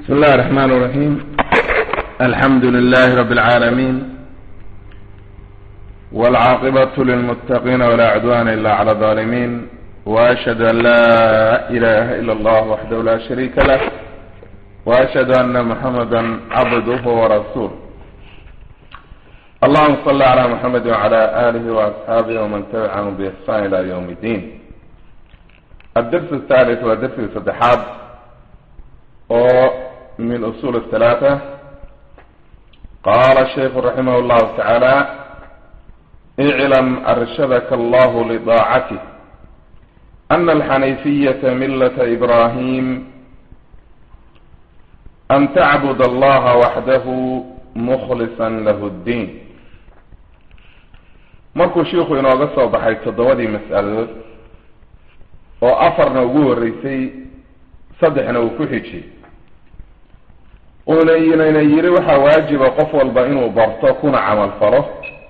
بسم الله الرحمن الرحيم الحمد لله رب العالمين والعاقبة للمتقين ولا عدوان إلا على الظالمين وأشهد أن لا إله إلا الله وحده لا شريك له وأشهد أن محمدا عبده ورسوله اللهم صل على محمد وعلى آله وأصحابه ومن تبعهم بإحسان إلى يوم الدين الدرس الثالث والدرس الصدحات من أصول الثلاثة قال الشيخ رحمه الله تعالى اعلم أرشدك الله لطاعته أن الحنيفية ملة إبراهيم أن تعبد الله وحده مخلصا له الدين markuu shiiku inooga soo baxay toddobadii mas'aladood oo afarna ugu horreysay saddexna uu ku xijiyey uuna inayna yiri waxaa waajiba qof walba inuu barto kuna camal falo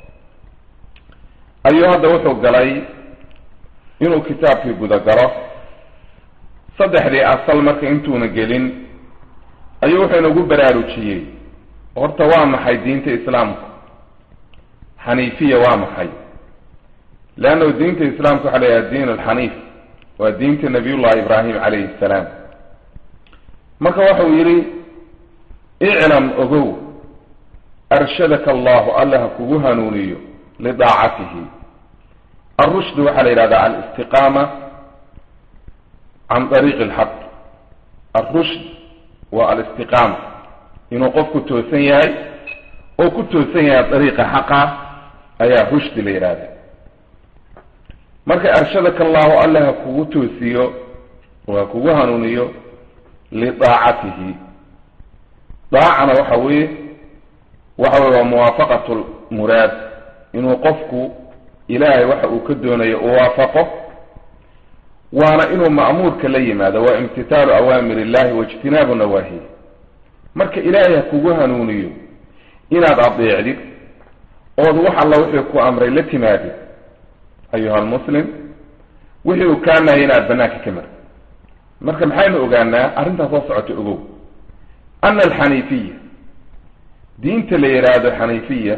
ayuu hadda wuxuu galay inuu kitaabkii gudagalo saddexdii asal marka intuuna gelin ayuu wuxuu inagu baraarujiyey horta waa maxay diinta islaamku xaniifiya waa maxay leannahu diinta islaamka waxa la yidhaha diin alxaniif waa diinta nabiyullahi ibraahim calayhi salaam marka waxau yidhi iclam ogow arshadaka allahu alla ha kugu hanuuniyo lidaacatihi alrushd waxaa la yidhahdaa alistiqaama can ariiqi alxaq alrushd waa alistiqaama inuu qofku toosan yahay oo ku toosan yahay dariiqa xaqa ayaa rushdi la yidhahda marka arshadaka allahu alla ha kugu toosiyo oo ha kugu hanuuniyo lidaacatihi daacana waxa weeye waxa weye waa muwaafaqatu lmuraad inuu qofku ilaahay waxa uu ka doonayo u waafaqo waana inuu ma'muurka la yimaado waa imtitaalu awaamir illahi waijtinaabu nawaahi marka ilaahay ha kugu hanuuniyo inaad adeecdid ood wax alla wixii ku amray la timaadid ayuha almuslim wixii uu kaa nahaya inaad banaanka ka martid marka maxaynu ogaanaa arrintaas soo socota ogow ana alxaniifiya diinta la yidhaahdo xaniifiya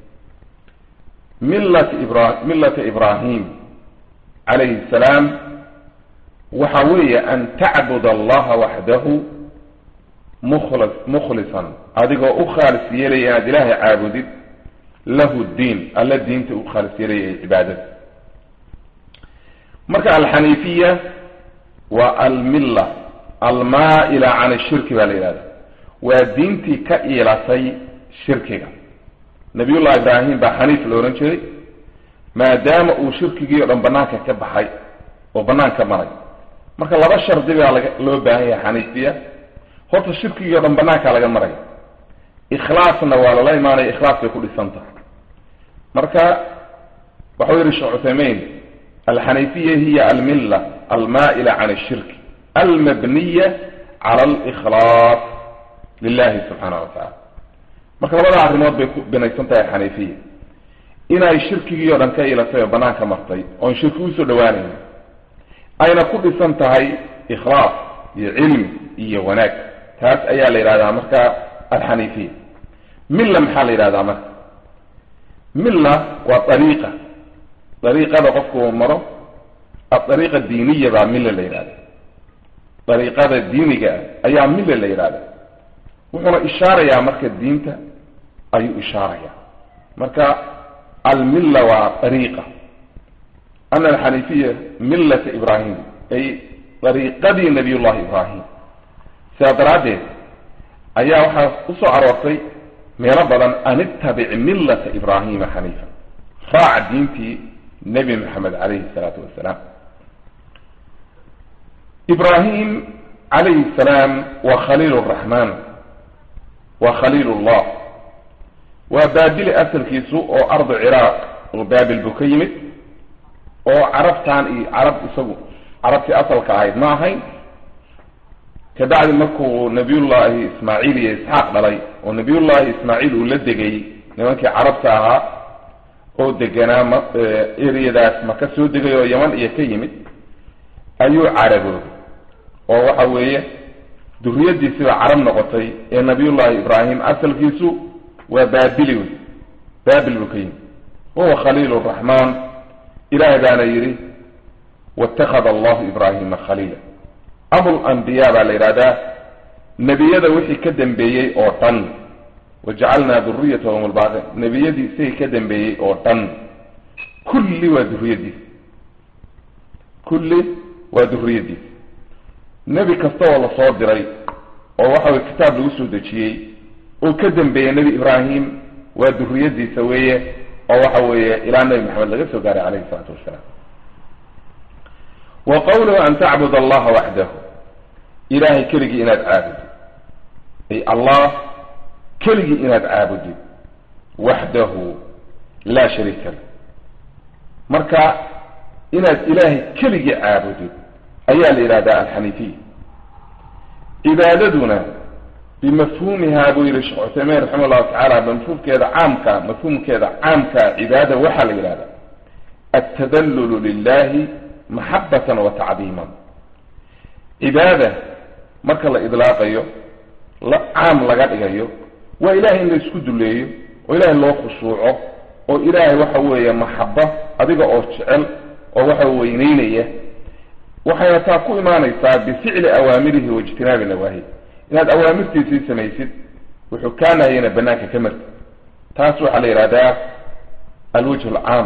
millat ibra millata ibraahim calayhi salaam waxa weeye an tacbud allaha waxdahu mukhlis mukhlisan adigoo u khaalis yeelaya inaad ilaahay caabudid lahu diin alla diinta u khaalis yeelaya ee cibaadada marka alxaniifiya waa almilla almaa-ila can ashirki baa la yidhahda waa diintii ka iilatay shirkiga nabiyullahi ibraahim baa xaniif la odhan jiray maadaama uu shirkigii o dhan banaanka ka baxay oo banaanka maray marka laba shardi baa laga loo baahan yahay xaniifiya horta shirkigii o dhan banaanka laga maraya ikhlaasna waa lala imaanaya ikhlaas bay ku dhisan tahay marka waxau yihi sheekh cuthaymein alxaniifiya hiya almilla almaa-ila can ashirki almabniya cala alikhlaas lilahi subxaana wa tacala marka labada arrimood bay ku binaysan tahay xaniifiya inay shirkigii o dhan ka ilatay oo banaanka martay oon shirki usoo dhawaanayn ayna ku dhisan tahay ikhlaas iyo cilmi iyo wanaag taas ayaa la yidhahdaa marka alxaniifiya milla maxaa la yidhahdaa marka milla waa dariiqa dariiqada qofku uu maro adariiqa diiniya baa milla la yidhahda dariiqada diiniga ah ayaa milla la yidhahda wuxuuna ishaarayaa marka diinta ayuu ishaarayaa marka almilla waa dariiqa ana alxaniifiya millata ibraahim ay dariiqadii nabiy llahi ibraahim sidaa daraaddeed ayaa waxaa usoo aroortay meelo badan an ittabic millata ibraahima xaniifa raac diintii nebi maxamed calayhi salaatu wasalaam ibraahim calayhi salaam waa khaliil raxmaan waa khaliil llah waa baabili asalkiisu oo ardu ciraaq oo baabil buu ka yimid oo carabtan iyo carab isagu carabtii asalka ahayd ma ahayn kabacdi markuu nabiyullaahi ismaaciil iyo isxaaq dhalay oo nabiyullaahi ismaaciil uu la degay nimankii carabta ahaa oo deganaa ma ereyadaas maka soo degay oo yaman iyo ka yimid ayuu caraboobay oo waxa weeye duriyadiisiba carab noqotay ee nabiyullahi ibraahim asalkiisu waa baabili wey baabil buu ka yimi wahuwa khaliil raxmaan ilahay baana yidhi waittakhada allahu ibraahima khaliila abulanbiya baa la yidhahdaa nebiyada wixii ka dambeeyey oo dhan wajacalnaa duriyatahum lbaaqi nebiyadii isagii ka dambeeyey oo dhan kulli waa duriyadiis kulli waa duriyadiis nebi kasta oo lasoo diray oo waxa weye kitaab lagu soo dejiyey oo ka dambeeya nebi ibraahim waa duriyadiisa weeye oo waxa weeye ilaa nebi maxamed laga soo gaaray calayhi isalaatu wassalaam wa qawluhu an tacbud allaha waxdahu ilahay keligii inaad caabudid ay allah keligii inaad caabudid waxdahu laa shariika lah marka inaad ilaahay keligii caabudid ayaa la yidhahdaa alxaniifiya cibaadaduna bimafhuumihaa buu yihi sheekh cuthaymiin raxima allahu tacaala mafhuumkeeda caamka mafhuumkeeda caamka cibaada waxaa la yidhahdaa altadallulu lilahi maxabatan wa tacdiiman cibaada marka la idlaaqayo la caam laga dhigayo waa ilahay in la isku duleeyo oo ilaahay loo khushuuco oo ilaahay waxa weeye maxaba adiga oo jecel oo waxa weyneynaya waxayna taa ku imaanaysaa bificli awaamirihi waijtinaabi nawaahi inaad awaamirtiisii samaysid wuxuu kaa nahayana banaanka ka marti taas waxaa la yidhahdaa alwajh alcaam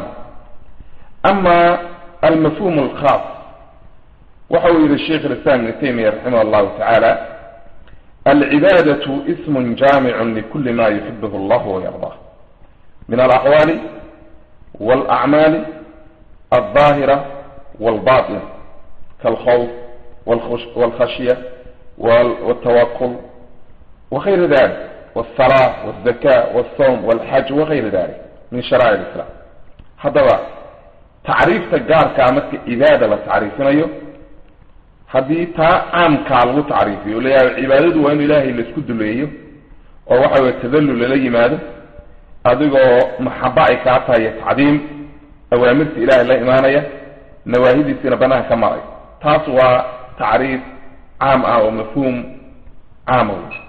ama almafhum alkhaas waxa uu yihi sheikh lislam ibn taymiya raximah allahu tacaala alcibaadatu ismun jaamicun likuli ma yuxibh allah wayardah min alaqwaali walacmaali alظaahira walbaطina kalkhawf walkhashya waltawakul wغayri dalik wالsalaa wالzaka wالsawm wاlxaj wغayri dalik min sharaa'ic islam haddaba tacriifta gaarkaa marka cibaada la tacriifinayo haddii taa caamkaa lagu tacriifiyo layahay cibaadadu waa in ilaahay laisku duleeyo oo waxa weye tadallul lala yimaado adigoo maxaba ay kaa tahay iyo tacdiim awaamirta ilaahay la imaanaya nawaahidiisina banaanka ka maray taas waa tacriif caam ah oo mafhuum caama wey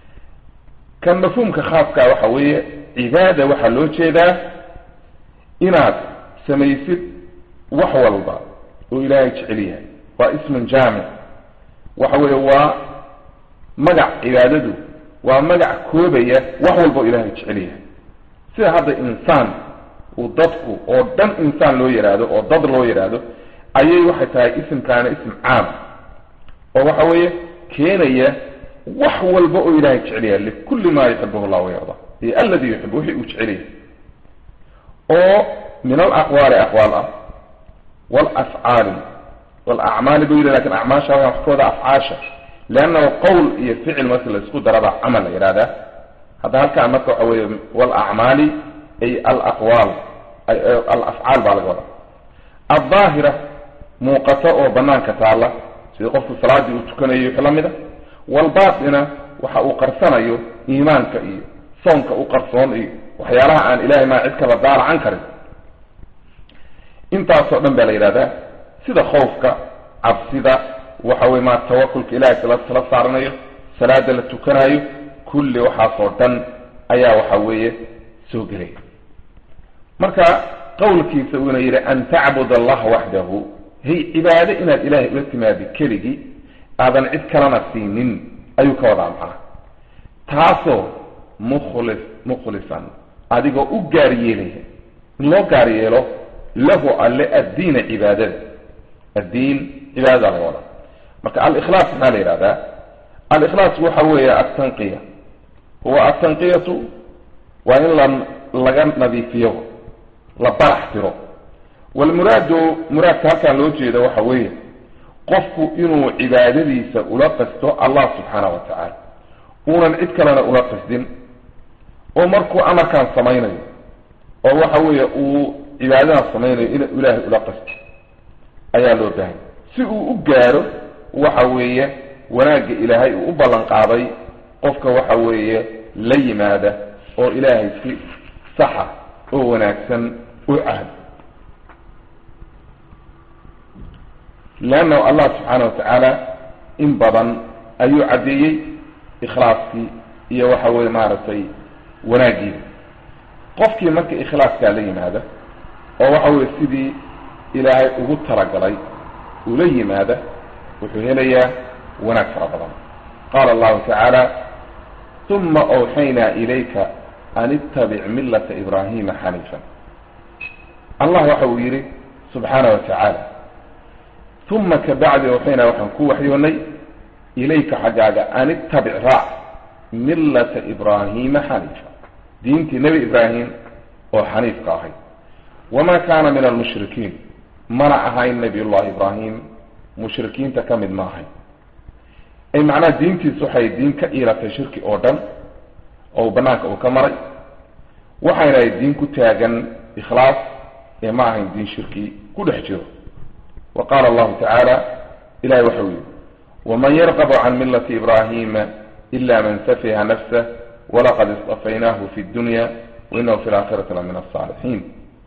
kan mafhuumka khaaska waxa weeye cibaada waxaa loo jeedaa inaad samaysid wax walba oo ilaahay jecel yahay waa ismun jaamic waxa weeye waa magac cibaadadu waa magac koobaya wax walba oo ilaahay jecel yahay sida hadda insaan uu dadku oo dhan insaan loo yidhaahdo oo dad loo yidhaahdo ayay waxay tahay isimkaana ism caam oo waxa weeye keenaya wax walba oo ilaahay jecel yahay likulli ma yuxibuhu llah wayarda iyo aladi yuxib wixii uu jecel yahay oo min alaqwaali aqwaal ah walafcaali walacmaali buu yidhi lakin acmaasha waa wax kooda afcaasha leannahu qowl iyo ficil marka la isku daraba camal la yidhahdaa hadda halkaan marka waxa weeye walacmaali ay alaqwaal alafcaal baa laga wadaa aldaahira muuqata oo banaanka taalla sida qofku salaadii uu tukanayo wixii la mid a walbaatina waxa uu qarsanayo iimaanka iyo soonka u qarsoon iyo waxyaalaha aan ilahay maa cid kala daalacan karin intaasoo dhan baa la yidhahdaa sida khawfka cabsida waxa weye maa tawakulka ilahay tala tala saaranayo salaada la tukanayo kulli waxaasoo dhan ayaa waxa weeye soo gelaya marka qowlkiisa uuna yidhi an tacbud allaha waxdahu hay cibaado inaad ilahay ula timaadi keligii aadan cid kalena siinin ayuu ka wadaa macnaha taasoo mukhlis mukhlisan adigoo u gaar yeelaya in loo gaar yeelo lahu alle addiina cibaadada addiin cibaadada laga wadaa marka alikhlaas maxaa la yidhahdaa alikhlaas waxa weeye altanqiya huwa altanqiyatu waa in la laga nadiifiyo la barax tiro walmuraadu muraadka halkaan loo jeeda waxa weeye qofku inuu cibaadadiisa ula qasto allah subxaana wa tacaala uunan cid kalena ula qasdin oo markuu amarkaan samaynayo oo waxa weeye uu cibaadadan samaynayo inuu ilaahay ula qasto ayaa loo baahanya si uu u gaaro waxa weeye wanaagga ilaahay uu u ballan qaaday qofka waxa weeye la yimaada oo ilaahay si saxa oo wanaagsan u cahd leannahu allah subxaana wa tacaala in badan ayuu caddeeyey ikhlaaskii iyo waxa weye maaragtay wanaagiida qofkii marka ikhlaaskaa la yimaada oo waxa weye sidii ilaahay ugu talagalay ula yimaada wuxuu helayaa wanaag fara badan qaala allahu tacaala uma awxaynaa ilayka an ittabic millata ibraahima xaniifan allah waxa uu yidhi subxaana wa tacaala uma kabacdi awxaynaa waxaan ku waxyoonay ilayka xaggaaga an ittabic raac millata ibraahima xaniifa diintii nebi ibraahim oo xaniifka ahay wamaa kaana min almushrikiin mana ahayn nabiy llahi ibraahim mushrikiinta ka mid ma ahayn ay macnaha diintiisu waxay diin ka iilatay shirki oo dhan oo banaanka uu ka maray waxayna ay diin ku taagan ikhlaas ee ma ahayn diin shirki ku dhex jiro wa qaala allahu tacaala ilahay waxau yihi waman yarqabu can millati ibrahima ila man safiha nafsah walaqad istafaynahu fi dunya wainahu fi laakhirati la min asaalixiin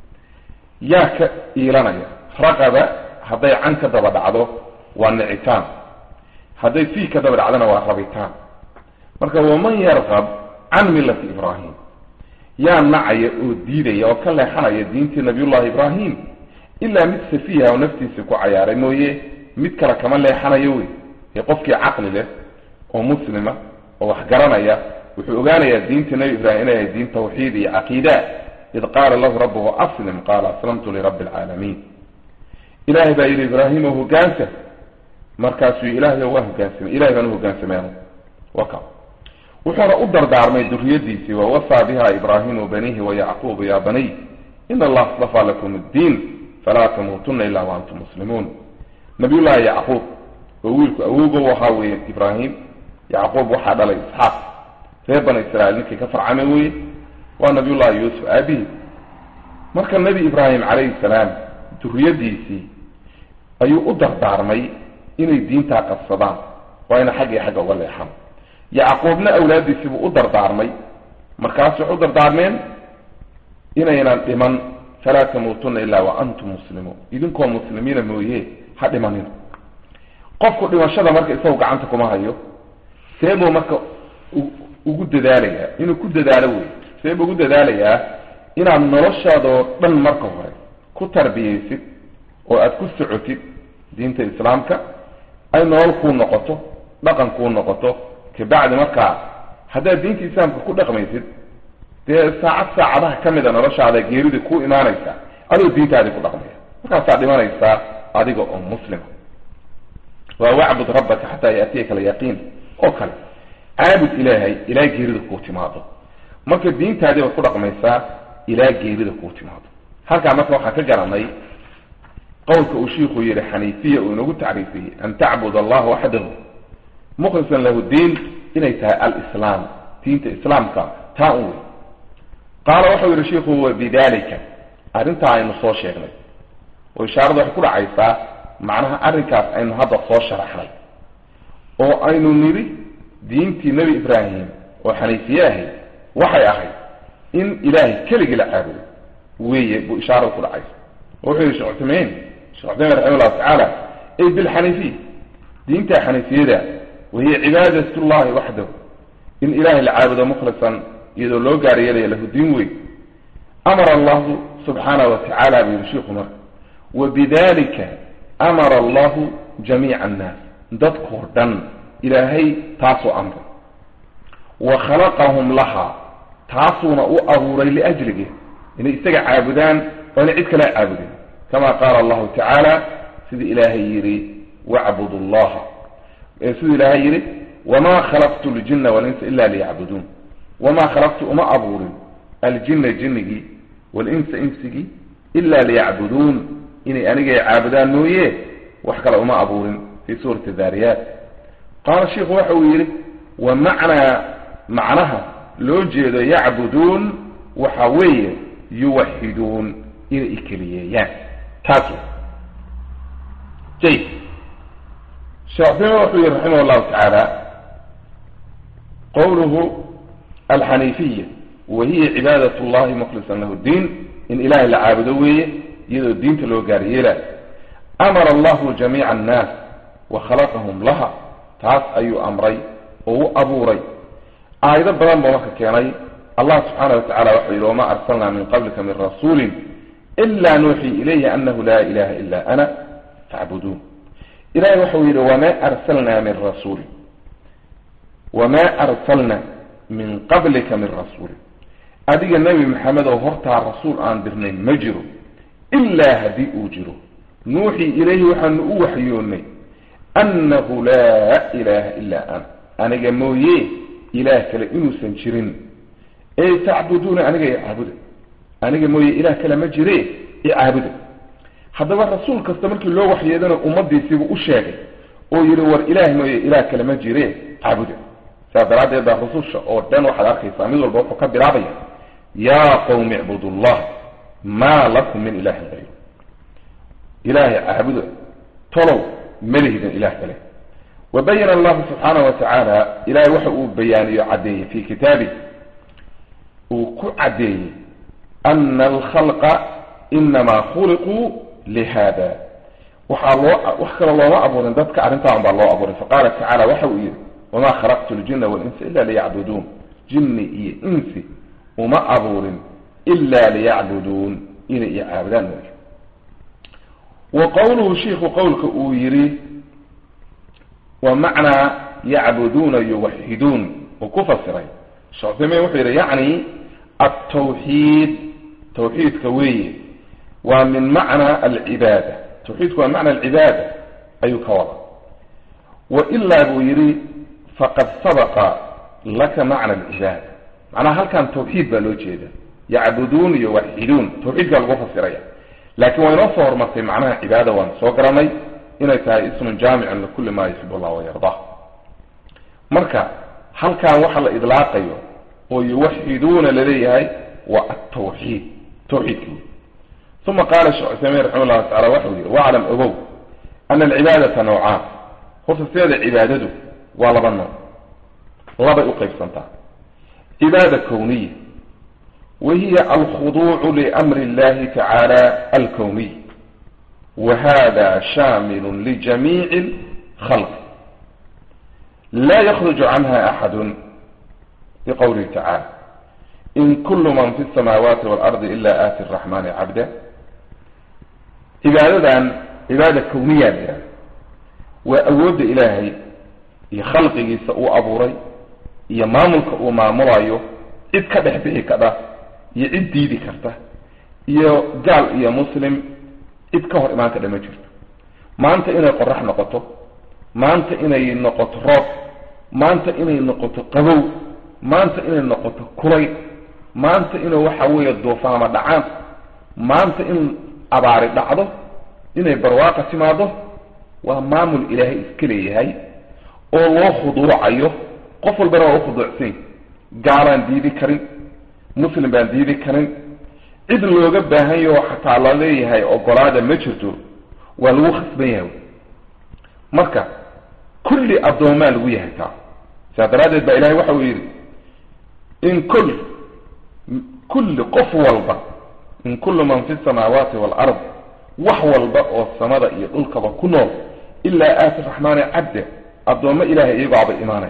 yaa ka iilanaya raqaba hadday can ka daba dhacdo waa nicitaan hadday fii ka daba dhacdona waa rabitaan marka waman yarqab can millati ibrahim yaa nacaya oo diidaya oo ka leexanaya diintii nabiyullahi ibrahim ilaa mid safiiha oo naftiisa ku cayaaray mooye mid kale kama leexanayo wey ee qofkii caqli leh oo muslima oo wax garanaya wuxuu ogaanayaa diinta nebi ibrahim inay ahay diin tawxiid iyo caqiida id qaala lahu rabbuhu aslim qaala aslamtu lirabbi alcaalamiin ilahay baa yidhi ibraahimo hogaansa markaasuu ilahay waa hogaansamay ilahay baan uhogaansameen waka wuxuuna u dardaarmay duriyadiisii wawasaa biha ibraahimu banihi wayacquub ya baniy in allah astafaa lakum addiin falaa tamuutuna ila waantum muslimuun nabiyullahi yacquub oo wiilku awowgo ahaa weeye ibraahim yacquub waxaa dhalay isxaaq reer bani israiil ninkii ka farcamay weye waa nabiyullahi yuusuf aabihi marka nebi ibraahim calayhi salaam duriyadiisii ayuu u dardaarmay inay diintaa qabsadaan waa ina xaggii xagga uga leexan yacquubna awlaadiisii buu u dardaarmay markaas waxay u dardaarmeen inaynan dhiman falaa tamuutuna ilaa wa antum muslimuun idinkoo muslimiina mooye ha dhimanina qofku dhimashada marka isagu gacanta kuma hayo see buu marka ugu dadaalayaa inuu ku dadaalo wey see buu ugu dadaalayaa inaad noloshaadoo dhan marka hore ku tarbiyaysid oo aada ku socotid diinta islaamka ay nolol kuu noqoto dhaqan kuu noqoto kabacdi markaa haddaad diinta islaamka ku dhaqmaysid dee saacad saacadaha ka mida noloshaada geeridii ku imaanaysa adoo diintaadii ku dhaqmaya markaasaa dhimanaysaa adiga oo muslima waa wacbud rabbaka xataa yaatiyaka alyaqiin oo kale caabud ilaahay ilaa geerida kuu timaado marka diintaadii baad ku dhaqmaysaa ilaa geerida kuu timaado halkaa marka waxaan ka garanay qowlka uu shiiku yihi xaniifiya uu inagu tacriifiyey an tacbud allah waxdahu mukhlisan lahu diin inay tahay alislaam diinta islaamka taa un wey qaala waxau yihi shiiku wa bidalika arrintaa aynu soo sheegnay oo ishaarada waxay ku dhacaysaa macnaha arrinkaas aynu hadda soo sharaxnay oo aynu nidhi diintii nebi ibraahim oo xaniifiye ahayd waxay ahayd in ilaahay keligii la caabudo weeye buu ishaarada ku dhacaysa wuxuu yihi shekh cuthaymiin shekh cuthaymin raxima llahu tacaala ay bilxaniifiya diinta xaniifiyada wahiya cibaadat llahi waxdahu in ilahay la caabudo mukhlisan iyadoo loo gaar yeelaya lahu diin weyn amara allahu subxaanahu watacaala buu yihi shiiku marka wa bidalika amara allahu jamiica annaas dadkoo dhan ilaahay taasuu amray wa khalaqahum laha taasuuna u abuuray liajlige inay isaga caabudaan oo inay cid kale caabudeen kama qaala allahu tacaala sida ilaahay yidhi wacbudu llaha siduu ilaahay yidhi wamaa khalaqtu ljina walinsa ila liyacbuduun wamaa khalaqtu uma abuurin aljina jinnigii walinsa insigii ila liyacbuduun inay anigay caabudaan mooye wax kale uma abuurin fi suurati daariyaat qaala shiikhu waxa uu yidhi wa macnaa macnaha loo jeedo yacbuduun waxa weeye yuwaxiduun inay ikeliyeeyaan taas jay sheekh cuthaymin wuxuu yihi raximah llahu tacaala qowluhu alxaniifiya wa hiya cibaadat llahi mukhlisan lahu diin in ilahay la caabudo weeye iyadoo diinta loo gaar yeelaayo amara allahu jamiica annaas wa khalaqahum laha taas ayuu amray oo u abuuray aayado badan buu marka keenay allah subxaana wa tacala wuxuu yidhi wamaa arsalnaa min qablika min rasuulin ila nuuxii ilayhi anahu laa ilaha ila ana facbuduun ilahay waxau yidhi wamaa arsalnaa min rasuulin wamaa arsalna min qablika min rasuulin adiga nebi maxamed oo hortaa rasuul aan dirnay ma jiro ilaa haddii uu jiro nuuxii ilayhi waxaanu u waxyoonnay annahu laa ilaaha ilaa ana aniga mooye ilaah kale inuusan jirin ee tacbuduuna aniga icaabuda aniga mooye ilaah kale ma jire icaabuda haddaba rasuul kasta markii loo waxyeedana ummadiisiibuu u sheegay oo yidhi war ilaah mooye ilaah kale ma jire caabuda saas daraaddeed baa rususha oo dhan waxaad arkaysaa mid walba wuxuu ka bilaabaya yaa qawmi icbudu llah maa lakum min ilahin gayru ilaahay caabuda tolow malihidin ilah kale wabayana allahu subxaana wa tacaala ilahay waxa uu bayaaniyo caddeeyey fi kitaabi uu ku caddeeyey ana alkhalqa inamaa khuliquu lihada waxaa loo wax kale looma abuurin dadka arrintaan baa loo abuuray faqaala tacala waxa uu yidhi wamaa khalaqtu ljina walinsa ila liyacbuduun jinni iyo insi uma abuurin ila liyacbuduun inay iyo caabudaan mooye wa qowluhu shiiku qowlka uu yidhi wa macnaa yacbuduuna yuwaxiduun uu ku fasiray sheekh uthaymiin wuxuu yidhi yacni altawxiid tawxiidka weeye waa min macna alcibaada tawxiidku waa macna alcibaada ayuu ka wada wa ilaa buu yidhi faqad sabaqa laka macna alcibaada macnaha halkan tawxiid baa loo jeeda yacbuduun iyo waxiduun tawxiidkaa lagu fasiraya laakiin waa inoo soo hormartay macnaha cibaada waan soo garanay inay tahay ismun jaamicun likulli ma yuxib allah wayarda marka halkan waxa la idlaaqayo oo yuwaxiduuna laleeyahay waa altawxiid tawxiidki uma qaala sheekh cuthaymiin raxima llahu tacala waxau yihi waclam ogow ana alcibaadata nawcaan horta sideeda cibaadadu waa laba nooc labay u qaybsantaa cibaada kowniya wahiya alkhuduucu liamri اllahi tacaala alkowniy wahada shaamilu lijamiici اlkhalq la yakruju canha axadu biqowlihi tacala in kulu man fi الsamaawaati waalardi ila aati الraxmani cabda cibaadadan cibaada kowniya la yihahda waa awoodda ilaahay iyo khalqigiisa uu abuuray iyo maamulka uu maamulayo cid ka dhex bixi kadha iyo cid diidi karta iyo gaal iyo muslim cid ka hor imaan kadha ma jirto maanta inay qorax noqoto maanta inay noqoto roob maanta inay noqoto qabow maanta inay noqoto kulay maanta inuu waxa weeye duufaama dhacaan maanta in abaari dhacdo inay barwaaqa timaado waa maamul ilaahay iska leeyahay oo loo khuduucayo qof walbana waa ukhuduucsan gaalaan diidi karin muslim baan diidi karin cid looga baahan yaho xataa la leeyahay ogolaada ma jirto waa lagu khasban yahay marka kulli addoomaa lagu yahay taa sidaa daraaddeed baa ilahay waxa uu yidhi in kul kulli qof walba in kullu man fi samaawaati waalard wax walba oo samada iyo dhulkaba ku nool ilaa aati raxmaani cabda addoommo ilahay iyagaaba imaanay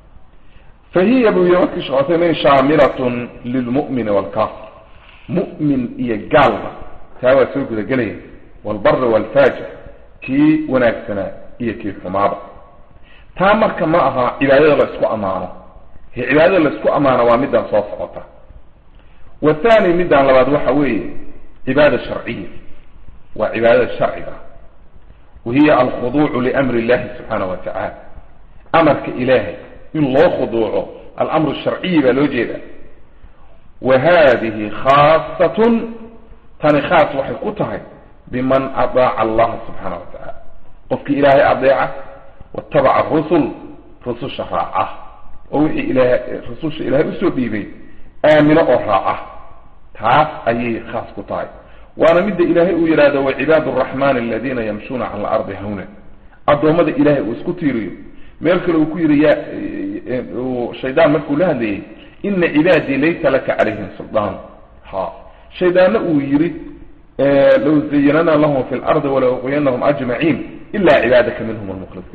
fa hiya buu yihi markii sheekh cuthaymiin shaamilatun lilmu'mini waalkaafir mu'min iyo gaalba taa waa soo gudagelaya waalbari waalfaajir kii wanaagsanaa iyo kii xumaaba taa marka ma aha cibaadada la isku ammaano he cibaadada la isku ammaano waa midaan soo socota wathani midaan labaad waxa weeye cibaada sharciya waa cibaadada sharciga wahiya alkhuduucu liamri illahi subxaana wa tacaala amarka ilaahay in loo khuduuco alamru sharciyi baa loo jeeda wa hadihi khaasatun tani khaas waxay ku tahay biman adaaca allaha subxaana wa tacaala qofkii ilaahay adeeca watabaca rusul rususha raaca oo wixii ilaah rususha ilaahay usoo dhiibay aamino oo raaca taas ayay khaas ku tahay waana midda ilaahay uu yidhaahdo wacibaadu araxmani aladiina yamshuuna cala alardi hawna addoommada ilaahay uu isku tiiriyo meel kale uu ku yidhi ya shaydaan markuu la hadlayay ina cibaadii laysa laka calayhim suldaan ha shaydaanna uu yidhi low zayanana lahum fi lardi wala uqiyanahum ajmaciin ila cibaadaka minhum almukhlisiin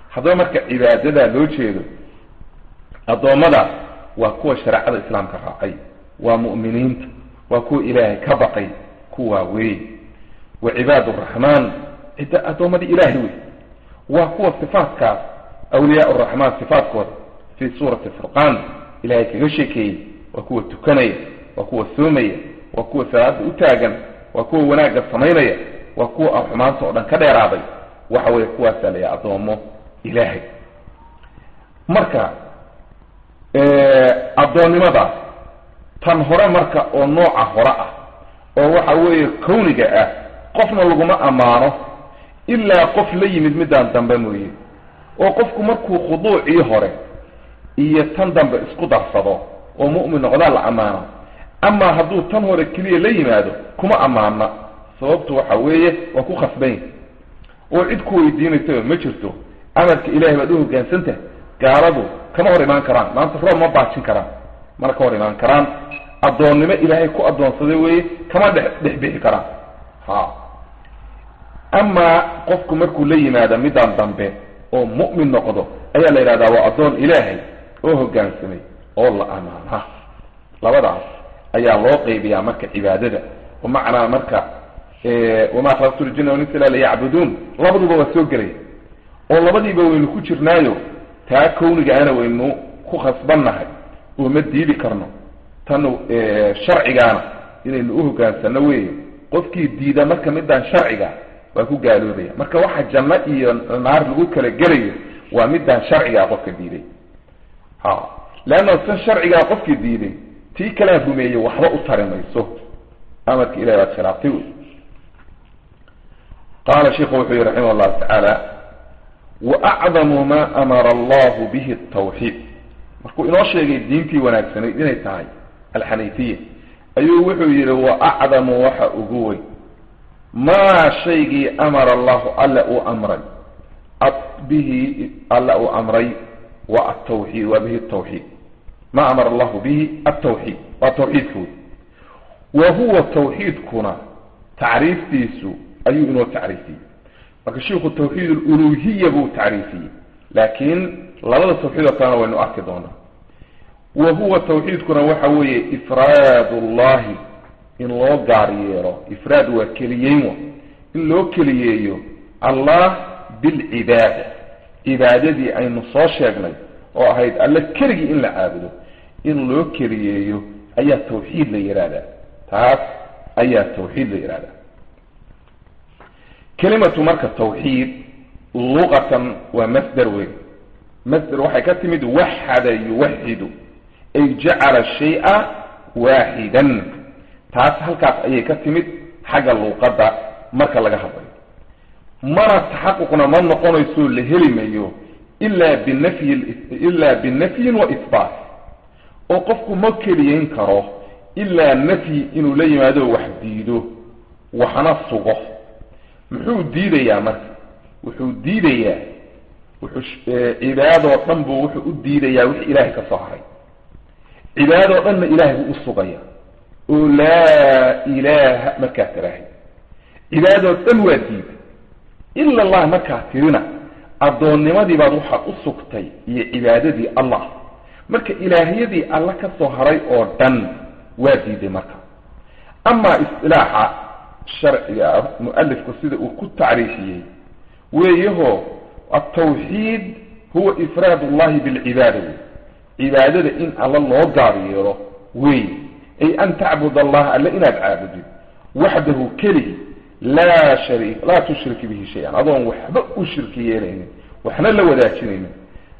haddaba marka cibaadadaa loo jeedo addoommadaas waa kuwa shareecada islaamka raacay waa mu'miniinta waa kuwa ilaahay ka baqay kuwaa wey wa cibaad araxmaan cidda addoommadii ilaahay wey waa kuwa sifaatkaas awliyaa araxmaan sifaatkooda fii suurati furqaan ilaahay kaga sheekeeyey waa kuwa tukanaya waa kuwa soomaya waa kuwa salaada u taagan waa kuwa wanaagga samaynaya waa kuwa xumaanta oo dhan ka dheeraaday waxa weeye kuwaasaa la yahay addoommo ilaahay marka addoonnimadaas tan hore marka oo nooca hore ah oo waxa weeye kawniga ah qofna laguma ammaano ilaa qof la yimid midaan dambe mooye oo qofku markuu khuduucii hore iyo tan dambe isku darsado oo mu'min noqdaa la ammaano amaa hadduu tan hore keliya la yimaado kuma ammaana sababtu waxa weeye waa ku khasbanya oo cid ku weydiinaysaba ma jirto amarka ilahay baad u hogaansantah gaaladu kama hor imaan karaan maanta roob ma baajin karaan mana ka hor imaan karaan addoonnimo ilaahay ku addoonsaday weeye kama dhex dhex bixi karaan ha amaa qofku markuu la yimaado midaan dambe oo mu'min noqdo ayaa la yidhahdaa waa addoon ilaahay oo hoggaansamay oo la amaana labadaas ayaa loo qaybiyaa marka cibaadada bimacnaa marka wamaa khalaqtu ljina walinsa illa liyacbuduun labaduba waa soo gelaya oo labadiiba waynu ku jirnaayo taa kawnigaana waynu ku khasbannahay oo ma diidi karno tan sharcigaana inaynu u hogaansano weeye qofkii diida marka midaan sharciga waa ku gaaloobaya marka waxa janno iyo naar lagu kala gelayo waa midaan sharcigaa qofka diiday ha leanna tan sharcigaa qofkii diiday tii kalaan rumeeyey waxba u tari mayso amarka ilahi baad khilaaftay wey qaala sheiku wuxuu yihi raximah llahu tacaala waacdamu ma amara allahu bihi tawxiid markuu inoo sheegay diintii wanaagsanayd inay tahay alxaniifiya ayuu wuxuu yihi waacdamu waxa ugu weyn maa shaygii amara allahu alla uu amray bihi alla uu amray wa atawxiid waa bihi tawxiid ma amara allahu bihi altawxiid waa tawxiidka wey wa huwa tawxiidkuna tacriiftiisu ayuu inoo tacriifiyey marka shiiku tawxiid aluluhiya buu tacriifiyey laakiin labada tawxiid oo kalena waynu arki doonaa wa huwa tawxiidkuna waxa weeye ifraad ullahi in loo gaar yeelo ifraad waa keliyeyn wa in loo keliyeeyo allah bilcibaada cibaadadii aynu soo sheegnay oo ahayd alle keligii in la caabudo in loo keliyeeyo ayaa tawxiid la yihahdaa taas ayaa tawxiid la yihahdaa kelimatu marka tawxiid luqatan waa masder weyn masder waxay ka timid waxada yuwaxidu ay jacala shay-a waaxidan taas halkaas ayay ka timid xagga luuqadda marka laga hadlayo mana taxaquqna ma noqonayso la heli mayo ilaa binafyi ilaa binafyin wa ihbaat oo qofku ma keliyeyn karo ilaa nafyi inuu la yimaado wax diido waxna sugo muxuu diidayaa marka wuxuu diidayaa wuxuu cibaadoo dhan buu wuxuu u diidayaa wixii ilaahay ka soo haray cibaadoo dhanna ilaahay buu u sugaya oo laa ilaaha markaa tirahay cibaadoo dhan waa diida ila allah markaa tirina addoonnimadii baad waxaad u sugtay iyo cibaadadii allah marka ilaahiyadii alla ka soo haray oo dhan waa diiday marka amaa istilaaxa sharciga mualifku sida uu ku tacriifiyey weeyaho altawxiid huwa ifraad ullahi bilcibaada wey cibaadada in alla loo gaar yeelo wey ay an tacbud allaha alle inaad caabudid waxdahu keligi laa shari laa tushrik bihi shay-an adoon waxba u shirki yeelaynin waxna la wadaajinaynin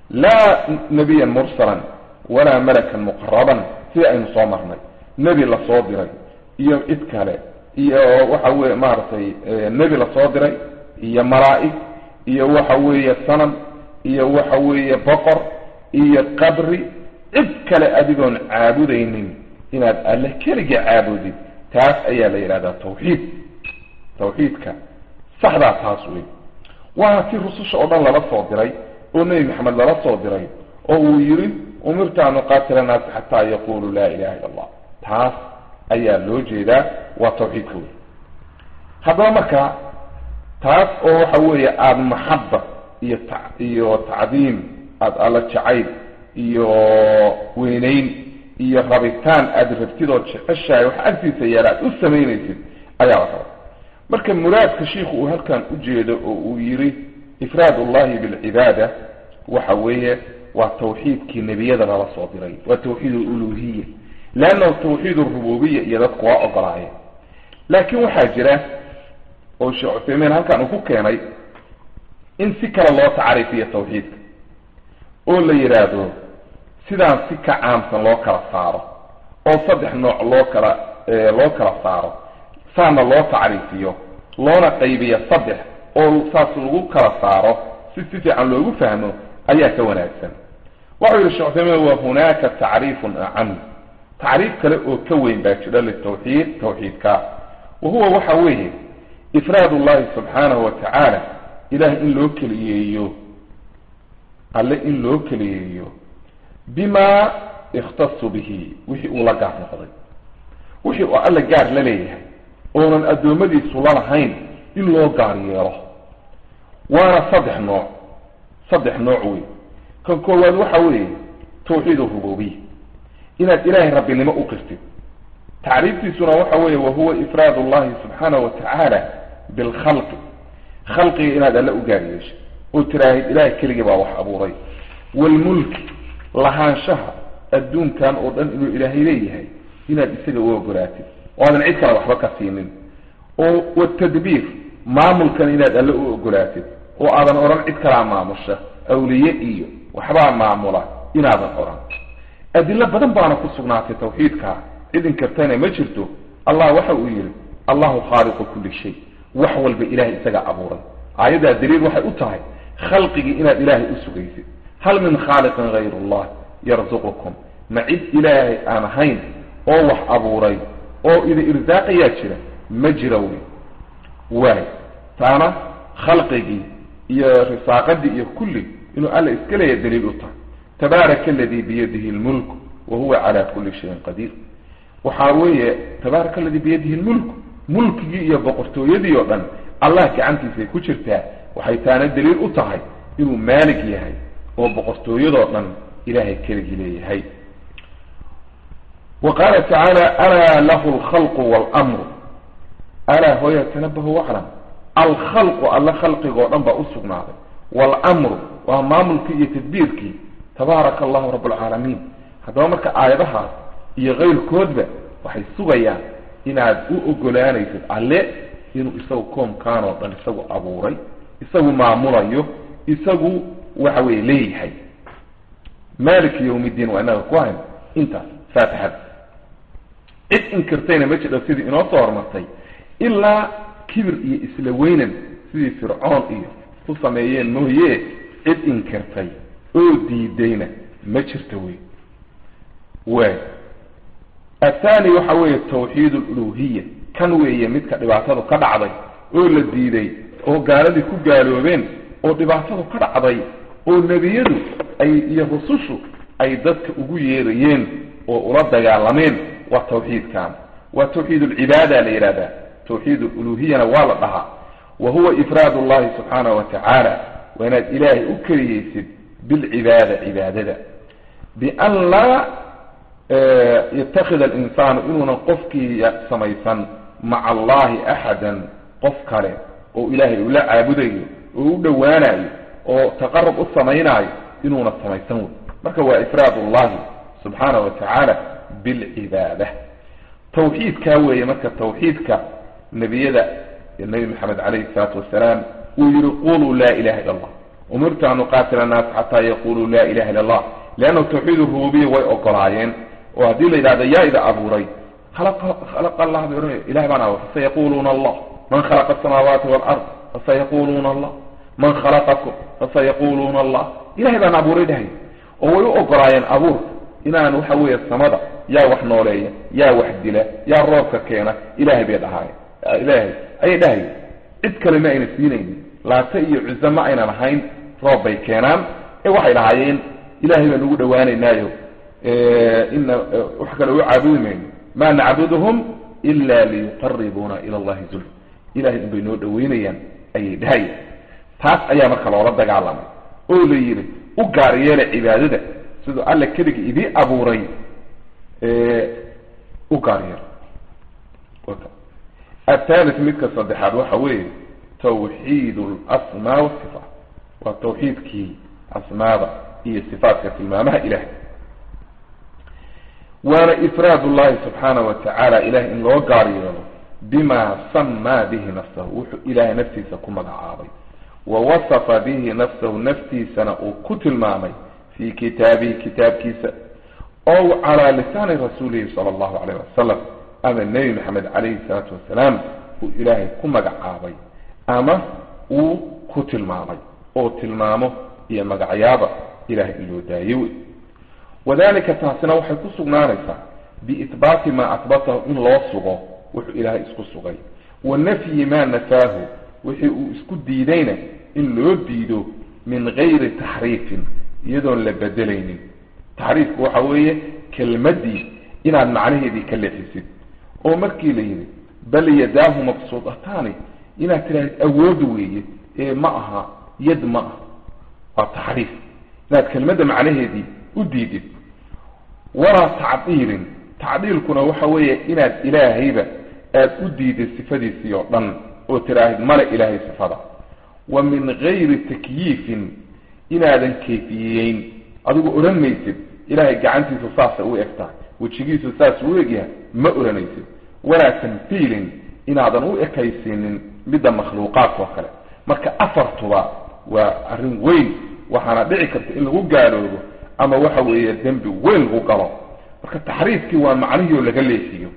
laa nabiyan mursalan walaa malakan muqaraban sida aynu soo marnay nebi lasoo diray iyo cid kale iyo waxa weye maaragtay nebi lasoo diray iyo malaa'ig iyo waxa weeye sanam iyo waxa weeye boqor iyo qabri cid kale adigoon caabudaynin inaad alle keliga caabudid taas ayaa la yidhahdaa tawxiid tawxiidka saxdaa taas wey waa si rususha oo dhan lala soo diray oo nebi maxamed lala soo diray oo uu yidhi umirtu an uqaatila naasa xataa yaquluu laa ilaha illa allah taas ayaa loo jeedaa waa tawxiidka wey haddaba marka taas oo waxa weeye aada maxaba iyo ta iyo tacdiim aada alla jacayl iyo weynayn iyo rabitaan aada rabtid oo jeceshahay waxa agtiisa yaala aad u samaynaysid ayaa la raba marka muraadka shiikhu uu halkan ujeedo oo uu yidhi ifraad ullahi bilcibaada waxa weeye waa tawxiidkii nebiyada lala soo diray waa tawxiid aluluhiya leannahu tawxiid arububiya iyo dadku waa ogolaayeen laakiin waxaa jira oo sheekh cuthaymiin halkan uu ku keenay in si kale loo tacriifiyo tawxiidka oo la yidhaahdo sidaan si ka caamsan loo kala saaro oo saddex nooc loo kala loo kala saaro saana loo tacriifiyo loona qaybiyo saddex oo saas lagu kala saaro si si fiican loogu fahmo ayaa ka wanaagsan waxau yihi shekh cuthaymiin wa hunaaka tacriifun acam tacriif kale oo ka weyn baa jira litawxiid tawxiidka wa huwa waxa weeye ifraad ullahi subxaanahu wa tacaala ilaah in loo keliyeeyo alle in loo keliyeeyo bima ikhtasu bihi wixii uu la gaar noqday wixii uu alla gaar la leeyahay oonan addoommadiisu lalahayn in loo gaar yeelo waana saddex nooc saddex nooc wey kan koowaad waxa weeye tawxiid arububiya inaad ilaahay rabbinimo u qirtid tacriiftiisuna waxa weeye wahuwa ifraad ullahi subxaanahu wa tacaala bilkhalqi khalqiga inaad alle u gaar yeesho oo tiraahid ilahay keligii baa wax abuuray waalmulki lahaanshaha adduunkan oo dhan inuu ilaahay leeyahay inaad isaga u ogolaatid oo aadan cid kale waxba ka siinin oo watadbiir maamulkan inaad alle u ogolaatid oo aadan odhan cid kalaa maamusha awliye iyo waxbaa maamula inaadan odhan adilo badan baana ku sugnaatay tawxiidka cid inkartana ma jirto allah waxa uu yihi allahu khaaliqu kulli shay wax walba ilahay isaga abuuray aayaddaa daliil waxay u tahay khalqigii inaad ilaahay u sugaysid hal min khaaliqin hayr allah yarzuqukum ma cid ilaahay aan ahayn oo wax abuuray oo ida irsaaqayaa jira ma jira wey waay taana khalqigii iyo risaaqadii iyo kulli inuu alla iska leeya daliil u tahay tabaaraka aladii biyadihi lmulk wa huwa cala kuli shayin qadiir waxaa weeye tabaaraka aladii biyadihi lmulk mulkigii iyo boqortooyadii oo dhan allah gacantiisay ku jirtaa waxay taana daliil u tahay inuu maalig yahay oo boqortooyadoo dhan ilahay keligii leeyahay wa qaala tacaala alaa lahu alkhalqu waalmru alaa hooya tanabahu waclam alkhalqu alla khalqigoo dhan baa u sugnaaday waalamru waa maamulkii iyo tadbiirkii tabaaraka allahu rabb alcaalamiin haddaba marka aayadahaas iyo kayrkoodba waxay sugayaan inaad u ogolaanaysid alle inuu isagu koomkaan oo dhan isagu abuuray isagu maamulayo isagu waxa weye leeyahay maliki yawm ddiin waa inaga ku hayn intaas faatixada cid inkirtayna ma jidho sidii inoo soo hormartay ilaa kibir iyo isla weynan sidii fircoon iyo ku sameeyeen mooye cid inkirtay oo diidayna ma jirto wey waay athani waxa weeye tawxiid aluluhiya kan weeye midka dhibaatadu ka dhacday oo la diiday oo gaaladii ku gaaloobeen oo dhibaatadu ka dhacday oo nebiyadu ay iyo rusushu ay dadka ugu yeerayeen oo ula dagaalameen waa tawxiidkan waa tawxiid alcibaada la yidhahdaa tawxiid aluluhiyana waa la dhahaa wa huwa ifraad allahi subxaanahu wa tacaala waa inaad ilaahay u keliyeysid bilcibaada cibaadada bian laa yatakid alinsaanu inuunan qofkii samaysan maca allahi axadan qof kale oo ilaahay ula caabudayo oo u dhowaanayo oo taqarub u samaynaayo inuuna samaysan wey marka waa ifraad ullahi subxaanahu wa tacaala bilcibaada tawxiidkaa weeye marka tawxiidka nebiyada nebi maxamed calayhi salaatu wasalaam uu yihi quluu laa ilaha illa allah umirtu an uqaatila annaas xataa yaquluu laa ilaha illa allah leanna tawxiid rububiya way ogolaayeen oo haddii la yidhahdo yaa ida abuuray khalaqa allah bay odhanaya ilahay baan abuuray fasayaquluuna allah man khalaqa asamaawaati walard fasayaquluuna allah man khalaqakum fasayaquluuna allah ilahay baan abuuray dhahay oo way u ogolaayeen abuurka inaan waxa weeye samada yaa wax nooleeya yaa wax dila yaa roobka keena ilahay bay dhahaayeen ilahay ayay dhahayen cid kale ma ayna siinaynin laata iyo cuzo ma aynan ahayn roob bay keenaan ee waxay dhahaayeen ilahay baan ugu dhowaanaynaayo ina wax kale u caabudi mayno ma nacbuduhum ila liyuqaribuuna ila allahi zulfa ilahay unbay noo dhoweynayaan ayay dhahayeen taas ayaa marka loola dagaalamay oo la yidhi u gaar yeela cibaadada siduu alla keliga idii abuuray u gaar yeela athalit midka saddexaad waxa weeye tawxiid alasmaa wasifaat waa tawxiidkii asmaada iyo sifaatka tilmaamaha ilahay waana ifraad ullahi subxaana wa tacaala ilahay in loo gaar yeelo bima samaa bihi nafsahu wuxuu ilaahay naftiisa ku magacaabay wa wasafa bihi nafsahu naftiisana uu ku tilmaamay fii kitaabihi kitaabkiisa ow calaa lisaani rasuulihi sala allahu calayh wasalam ama nebi maxamed calayhi salaatu wasalaam uu ilaahay ku magacaabay ama uu ku tilmaamay oo tilmaamo iyo magacyaaba ilahay in loo daaye wey wadalika taasina waxay ku sugnaanaysaa biitbaati maa atbatahu in loo sugo wuxuu ilaahay isku sugay wa nafyi maa nafaahu wixii uu isku diidayna in loo diido min gayri taxriifin iyadoon la bedelaynin taxriifku waxa weeye kelmaddii inaad macnaheedii ka leexisid oo markii la yidhi bal yadaahu mabsuudataani inaad tidhahdid awood weeye ee ma aha yad ma ah waa taxriif inaad kelmadda macnaheedii u diidid walaa tacdiilin tacdiilkuna waxa weeye inaad ilaahayba aada u diidid sifadiisii oo dhan oo tiraahid male ilaahay sifada wa min gayri takyiifin inaadan kayfiyeyn adigu odhan maysid ilaahay gacantiisu saasay u eg tahay wejigiisu saas u egyahay ma odhanaysid walaa tamhiilin inaadan u ekaysiinin midda makhluuqaadka oo kale marka afartuba waa arrin weyn waxaana dhici karta in lagu gaaloobo ama waxa weeye dembi weyn lagu galo marka taxriifkii waa macnihii oo laga leexiyo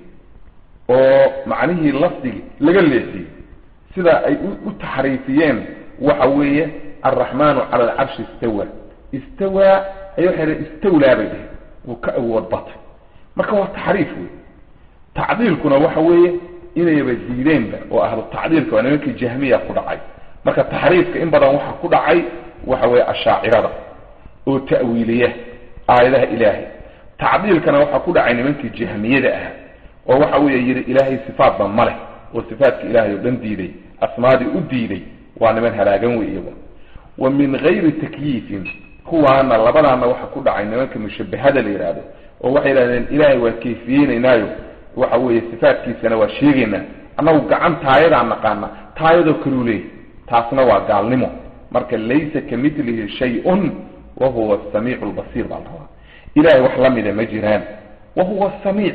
oo macnihii lafdigii laga leexiyo sida ay u taxriifiyeen waxa weeye alraxmaanu cala alcarshi istawa istawaa ay waxay dhaheen istawlaa bay dhaheen wuu ka awood batay marka waa taxriif wey tacdiilkuna waxa weeye inayba diideenba oo ahlu tacdiilka waa nimankii jahmiya ku dhacay marka taxriifka in badan waxa ku dhacay waxa weeye ashaacirada oo ta'wiiliya aayadaha ilaahay tacdiilkana waxaa ku dhacay nimankii jahmiyada ahaa oo waxa weeye yidhi ilaahay sifaatba ma leh oo sifaatka ilaahay oo dhan diiday asmaadii u diiday waa niman halaagan wey iyagu wa min gayri takyiifin kuwaana labadaana waxa ku dhacay nimanka mushabahada la yidhaahdo oo waxay yidhahdeen ilaahay waa kayfiyeynaynaayo waxa weeye sifaatkiisana waa sheegaynaa annagu gacan taayadaa naqaana taayadoo kaluu leeyahy taasna waa gaalnimo marka laysa ka milihi shay-un wa huwa asamiicu lbasiir baa la rabaa ilahay wax la mida ma jiraan wa huwa samiic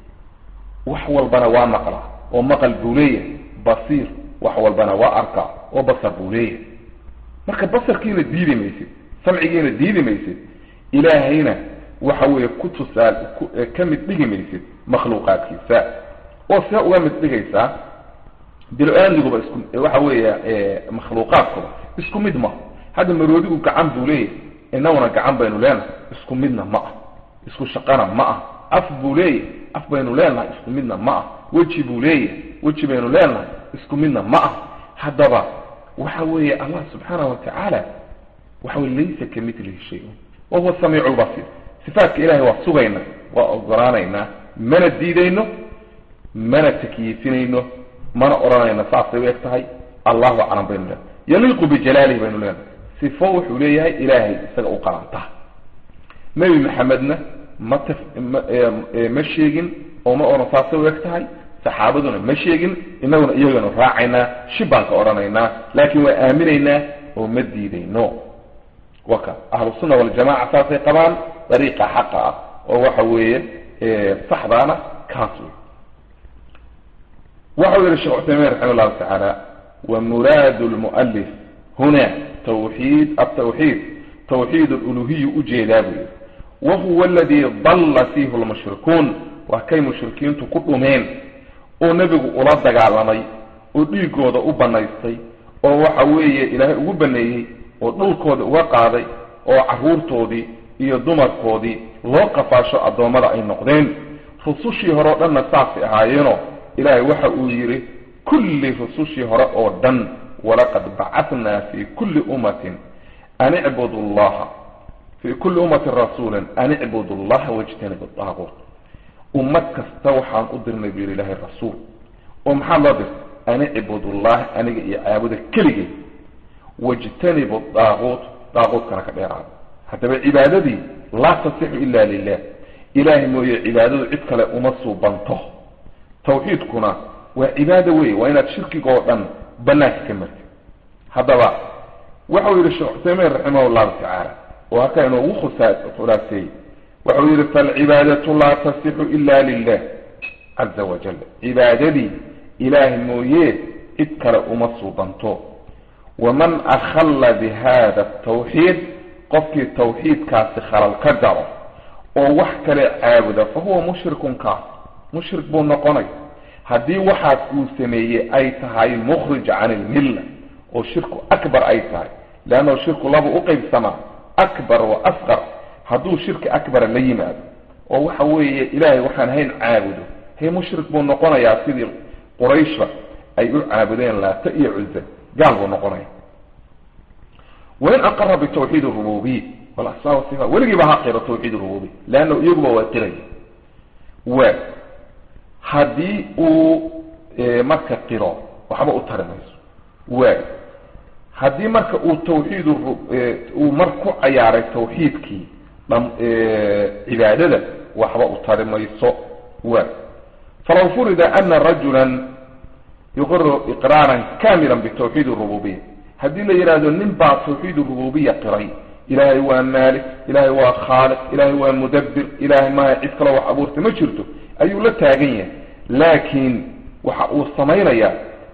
wax walbana waa maqlaa oo maqal buu leeyahay basiir wax walbana waa arkaa oo basar buu leeyahay marka basarkiina diidi maysid samcigiina diidi maysid ilaahayna waxa weeye ku tusaal ka mid dhigi maysid makhluuqaadkiisa oo see uga mid dhigaysaa bilo-aaniguba isku waxa weeye makhluuqaadkuba isku mid ma hadda maroodigu gacan buu leeyahay inaguna gacan baynu leenahay isku midna ma ah isku shaqana ma ah af buu leeyahay af baynu leenahay isku midna ma ah weji buu leeyahay weji baynu leenahay isku midna ma ah haddaba waxa weeye allah subxaana wa tacaala waxa weye laysa ka milihi shay-un wa huwa samiicu lbasiir sifaatka ilahay waa sugayna waa ogolaanaynaa mana diidayno mana takyiifinayno mana odhanayno saasay u eg tahay allahu aclam baynu leenahay yaliiqu bijalaalihi baynu leenahay sifo wuxuu leeyahay ilaahay isaga u qaranta nebi maxamedna ma taf ma ma sheegin oo ma odhan saasay u eg tahay saxaabaduna ma sheegin inaguna iyaganu raacaynaa shib baan ka odhanaynaa laakiin waa aaminaynaa oo ma diidayno waka ahlusunna waljamaca saasay qabaan dariiqa xaqa ah oo waxa weeye saxdaana kaas wey waxau yihi sheekh cuthaymiin raxima llahu tacaala wa muraadu lmualif huna tawxiid atawxiid tawxiid luluhiyu ujeedaa buu yihi wa huwa aladii dalla fiihi lmushrikuun waa kay mushrikiintu ku dhumeen oo nebigu ula dagaalamay oo dhiigooda u banaystay oo waxa weeye ilaahay ugu baneeyey oo dhulkooda uga qaaday oo carruurtoodii iyo dumarkoodii loo qafaasho addoommada ay noqdeen rusushii hore o dhanna saasay ahaayeenoo ilaahay waxa uu yidhi kulli rusushii hore oo dhan walaqad bacatnaa fi kulli ummatin an icbudu llaha fii kulli ummatin rasuulan an icbudu llaha wajtanibu daaquut ummad kasta waxaan u dirnay buu yidhi ilaahay rasuul oo maxaa loo dirtay an icbudu llaha aniga iyo caabuda keligay wajtanibu daaquut daaquutkana ka dheeraada haddaba cibaadadii laa tasixu ila lilah ilaahay mooye cibaadadu cid kale uma suubanto tawxiidkuna waa cibaado wey waa inaad shirkiga oo dhan banaanka ka martid haddaba waxau yihi sheekh cuthaymiin raximah llahu tacaala oo halkaa inoogu khusaa khulaaseeyey waxau yihi falcibaadatu laa tasixu ila lilah caza wajal cibaadadii ilaahay mooye cid kale uma suubanto waman akhalla bihada atawxiid qofkii tawxiidkaasi khalal ka galo oo wax kale caabuda fa huwa mushrikun kaas mushrik buu noqonay haddii waxaas uu sameeyey ay tahay mukhrij can ilmilla oo shirku akbar ay tahay leannahu shirku laba u qaybsamaa akbar wa asqar hadduu shirki akbara la yimaado oo waxa weeye ilaahay waxaan hayn caabudo he mushrik buu noqonayaa sidii qurayshba ay u caabudeen laata iyo cuza gaal buu noqonaya wain aqara bitawxiid rububiya walasmaa wasifa weligiiba ha qiro tawxiid rububiya leanna iyaguba waa qiraya waa haddii uu marka qiro waxba u tari mayso waa haddii marka uu tawxiid uu mar ku cayaaray tawxiidkii dham cibaadada waxba u tari mayso waa falaw furida ana rajula yuqiru iqraaran kamila bitawxiid rububiya haddii la yidhaahdo nin baa tawxiid rububiya qiray ilaahay waa maalik ilaahay waa khaaliq ilaahay waa mudabbir ilaahay maaha cid kaloo wax abuurta ma jirto ayuu la taagan yahay laakiin waxa uu samaynayaa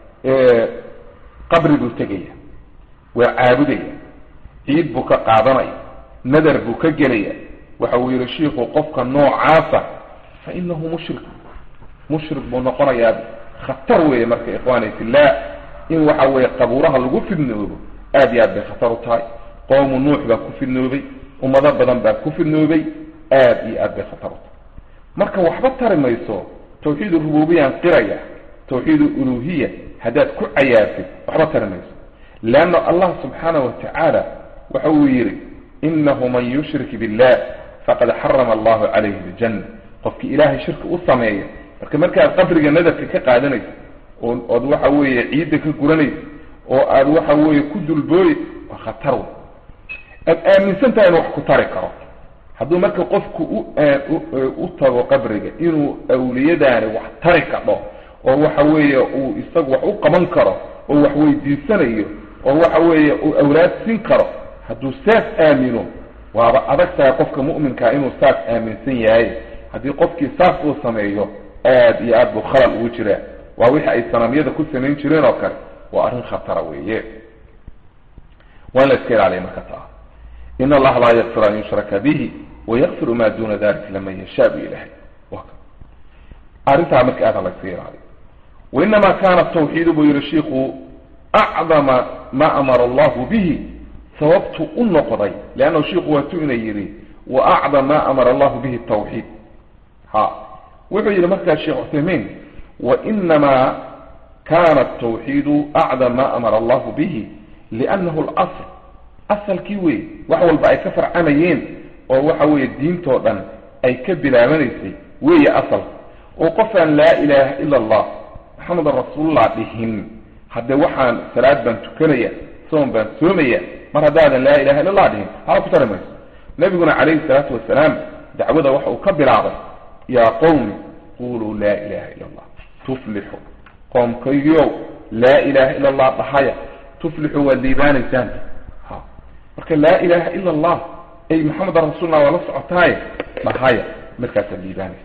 qabri buu tegaya waa caabudaya ciid buu ka qaadanaya nadar buu ka gelaya waxa uu yihi shiiku qofka noocaasa fa inahu mushrik mushrik buu noqonayaa khatar weeye marka ikhwaani fillah in waxa weeye qabuuraha lagu fidnoobo aad iyo aad bay khatar u tahay qowmu nuux baa ku fidnoobay ummado badan baa ku fidnoobay aad iyo aad bay khatar u tahay marka waxba tari mayso tawxiid rububiyaan qiraya tawxiid uluhiya haddaad ku cayaartid waxba tari mayso leanna allah subxaanahu watacaala waxa uu yidhi inahu man yushrik billah faqad xarama allahu calayhi ljanna qofkii ilaahay shirki u sameeya marka markaad qabriga nadarka ka qaadanayso oo ood waxa weeye ciidda ka guranayso oo aad waxa weeye ku dulbooy waa khatar wey aad aaminsan tahay inu wax ku tari karo hadduu marka qofku u u tago qabriga inuu awliyadaani wax tari kadho oo waxa weeye uu isagu wax u qaban karo oo wax weydiisanayo oo waxa weeye uu awlaad siin karo hadduu saas aamino waaba adag tahay qofka mu'minkaa inuu saas aaminsan yahay haddii qofkii saas uu sameeyo aad iyo aad buu khalal ugu jiraa waa wixii ay sanamyada ku samayn jireen oo kale waa arrin khatara weeye waa in la iska ilaaliya marka taa in allaha laa yakfir an yushraka bihi wayakfiru ma duna dalik laman yashaa bu ilahay arrintaa marka aad ha la iska ilaaliyo wainama kana tawxiidu buu yihi shiiku acdama ma amara allahu bihi sababtu u noqday leannahu shiiku waatu ina yidhi wa acdam ma amara allahu bihi tawxiid ha wuxuu yidhi markaa sheekh cuthaymiin wainama kana tawxiidu acdam ma amara allahu bihi liannahu lasl asalkii wey wax walba ay ka farcamayeen oo waxa weeye diintoo dhan ay ka bilaabanaysay weeye asalka oo qofaan laa ilaaha ila allah maxamedan rasuulullah dhihin haddee waxaan salaad baan tukanaya soon baan soomaya mar haddaadan laa ilaha illa allah dhihin hala ku tari mayso nabiguna calayhi salaatu wasalaam dacwada waxa uu ka bilaabay yaa qowmi quluu laa ilaha illa allah tuflixu qoomkaygiyow laa ilaha illa allah dhahaya tuflixu waad liibaanaysaan ha marka laa ilaha ila allah ay maxamedan rasuulullah waa la socotaaye dhahaya markaasaad liibaanaysaa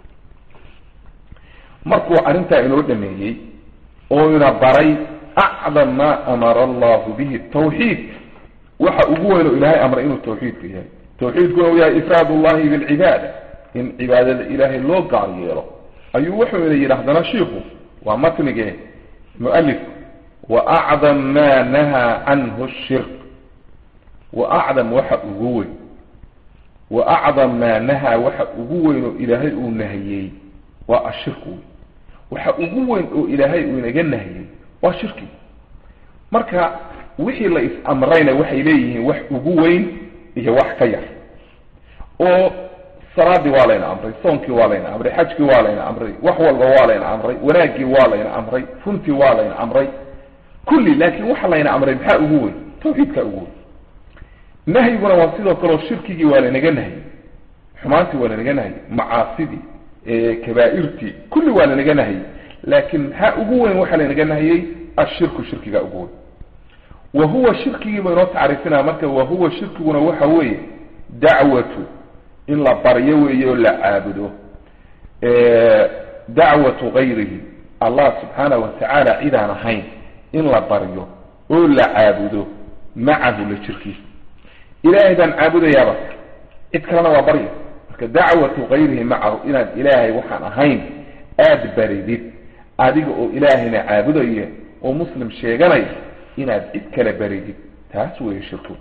markuu arrintaa inoo dhameeyey oo ina baray acdam maa amara allahu bihi tawxiid waxa ugu weyn oo ilaahay amray inuu tawxiidku yahay tawxiidkuna uu yahay ifraad ullahi bilcibaada in cibaadada ilaahay loo gaar yeelo ayuu wuxuu ina yidhi haddana shiiku waa matnigee mualifku wa acdam maa nahaa canhu shirk wa acdam waxa ugu weyn wa acdam maa nahaa waxa ugu weyn oo ilaahay uu nahiyey waa ashirku wey waxa ugu weyn oo ilaahay uu inaga nahiyey waa shirki marka wixii la is-amrayna waxay leeyihiin wax ugu weyn iyo wax ka yar oo salaadii waa layna amray soonkii waa layna amray xajkii waa layna amray wax walba waa layna amray wanaaggii waa layna amray runtii waa layna amray kulli laakiin waxa layna amray maxaa ugu weyn tawxiidkaa ugu weyn nahyiguna waa sidoo kaleo shirkigii waa lanaga nahyay xumaantii waa lanaga nahyay macaasidii kabaa'irtii kulli waa lanaga nahyay laakiin maxaa ugu weyn waxaa lanaga nahyay ashirku shirkigaa ugu weyn wa huwa shirkigii ba inoo tacriifinaya marka wa huwa shirkiguna waxa weeye dacwatu in la baryo weeye oo la caabudo dacwatu gayrihi allah subxaanahu watacaala cidaan ahayn in la baryo oo la caabudo macahu la jirkiisa ilaahay baan caabudayaaba cid kalena waa barya marka dacwatu gayrihi macahu inaad ilaahay waxaan ahayn aada baridid adiga oo ilaahayna caabudaya oo muslim sheeganaya inaad cid kale baridid taas weeye shirku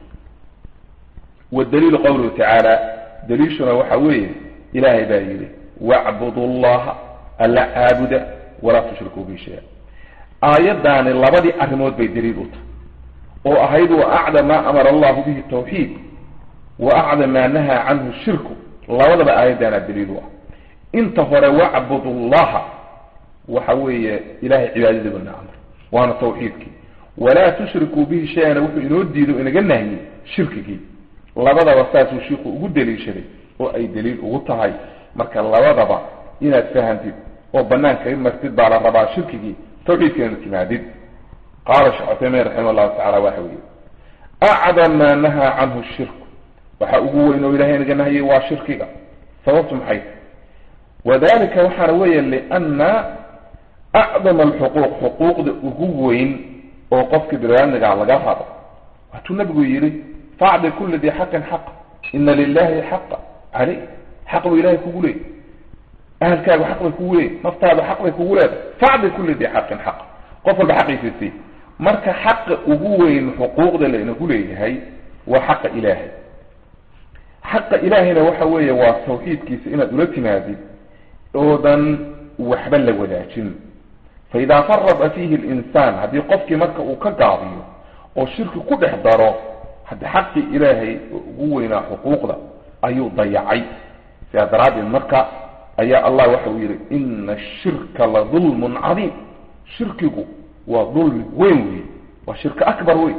wadaliilu qawluhu tacaala daliishuna waxa weeye ilaahay baa yidhi wacbudu llaha alla caabuda walaa tushrikuu bi shaya aayaddaani labadii arrimood bay daliil u tahay oo ahayd wa acdam maa amara allahu bihi tawxiid wa acdam maa nahaa canhu shirku labadaba aayaddaana daliil u ah inta hore wacbudu llaha waxa weeye ilahay cibaadadii bana amr waana tawxiidkii walaa tushrikuu bihi shay-ana wuxuu inoo diido inaga nahyey shirkigii labadaba saasuu shiiku ugu daliishaday oo ay daliil ugu tahay marka labadaba inaad fahantid oo banaanka martid baa la rabaa shirkigii tawxiidkeena timaadid qaala sheekh cuthaymiin raximah llahu tacala waxa weeye acdam maa nahaa canhu shirku waxa ugu weyn oo ilahay inaga nahyay waa shirkiga sababtu maxay wadalika waxaana weeye liana acdama alxuquuq xuquuqda ugu weyn oo qofka biniaadmigaa laga rabo waatuu nabigu yidhi facdi kuli dii xaqin xaqa ina lilahi xaqa caleyh xaq buu ilahay kugu leeyay ahalkaagu xaq bay kugu leeyahy naftaadu xaq bay kugu leedahay facdi kuli dii xaqin xaqa qof walba xaqiisa sii marka xaqa ugu weyn xuquuqda laynagu leeyahay waa xaqa ilaahay xaqa ilaahayna waxa weeye waa tawxiidkiisa inaad ula timaadid oodan waxba la wadaajin faidaa farada fiihi linsaan haddii qofkii marka uu ka gaabiyo oo shirki ku dhex daro haddi xaqii ilaahay ugu weynaa xuquuqda ayuu dayacay sidaa daraaddeed marka ayaa allah waxa uu yidhi ina ashirka la dulmun cadiim shirkigu waa dulmi weyn wey waa shirka akbar wey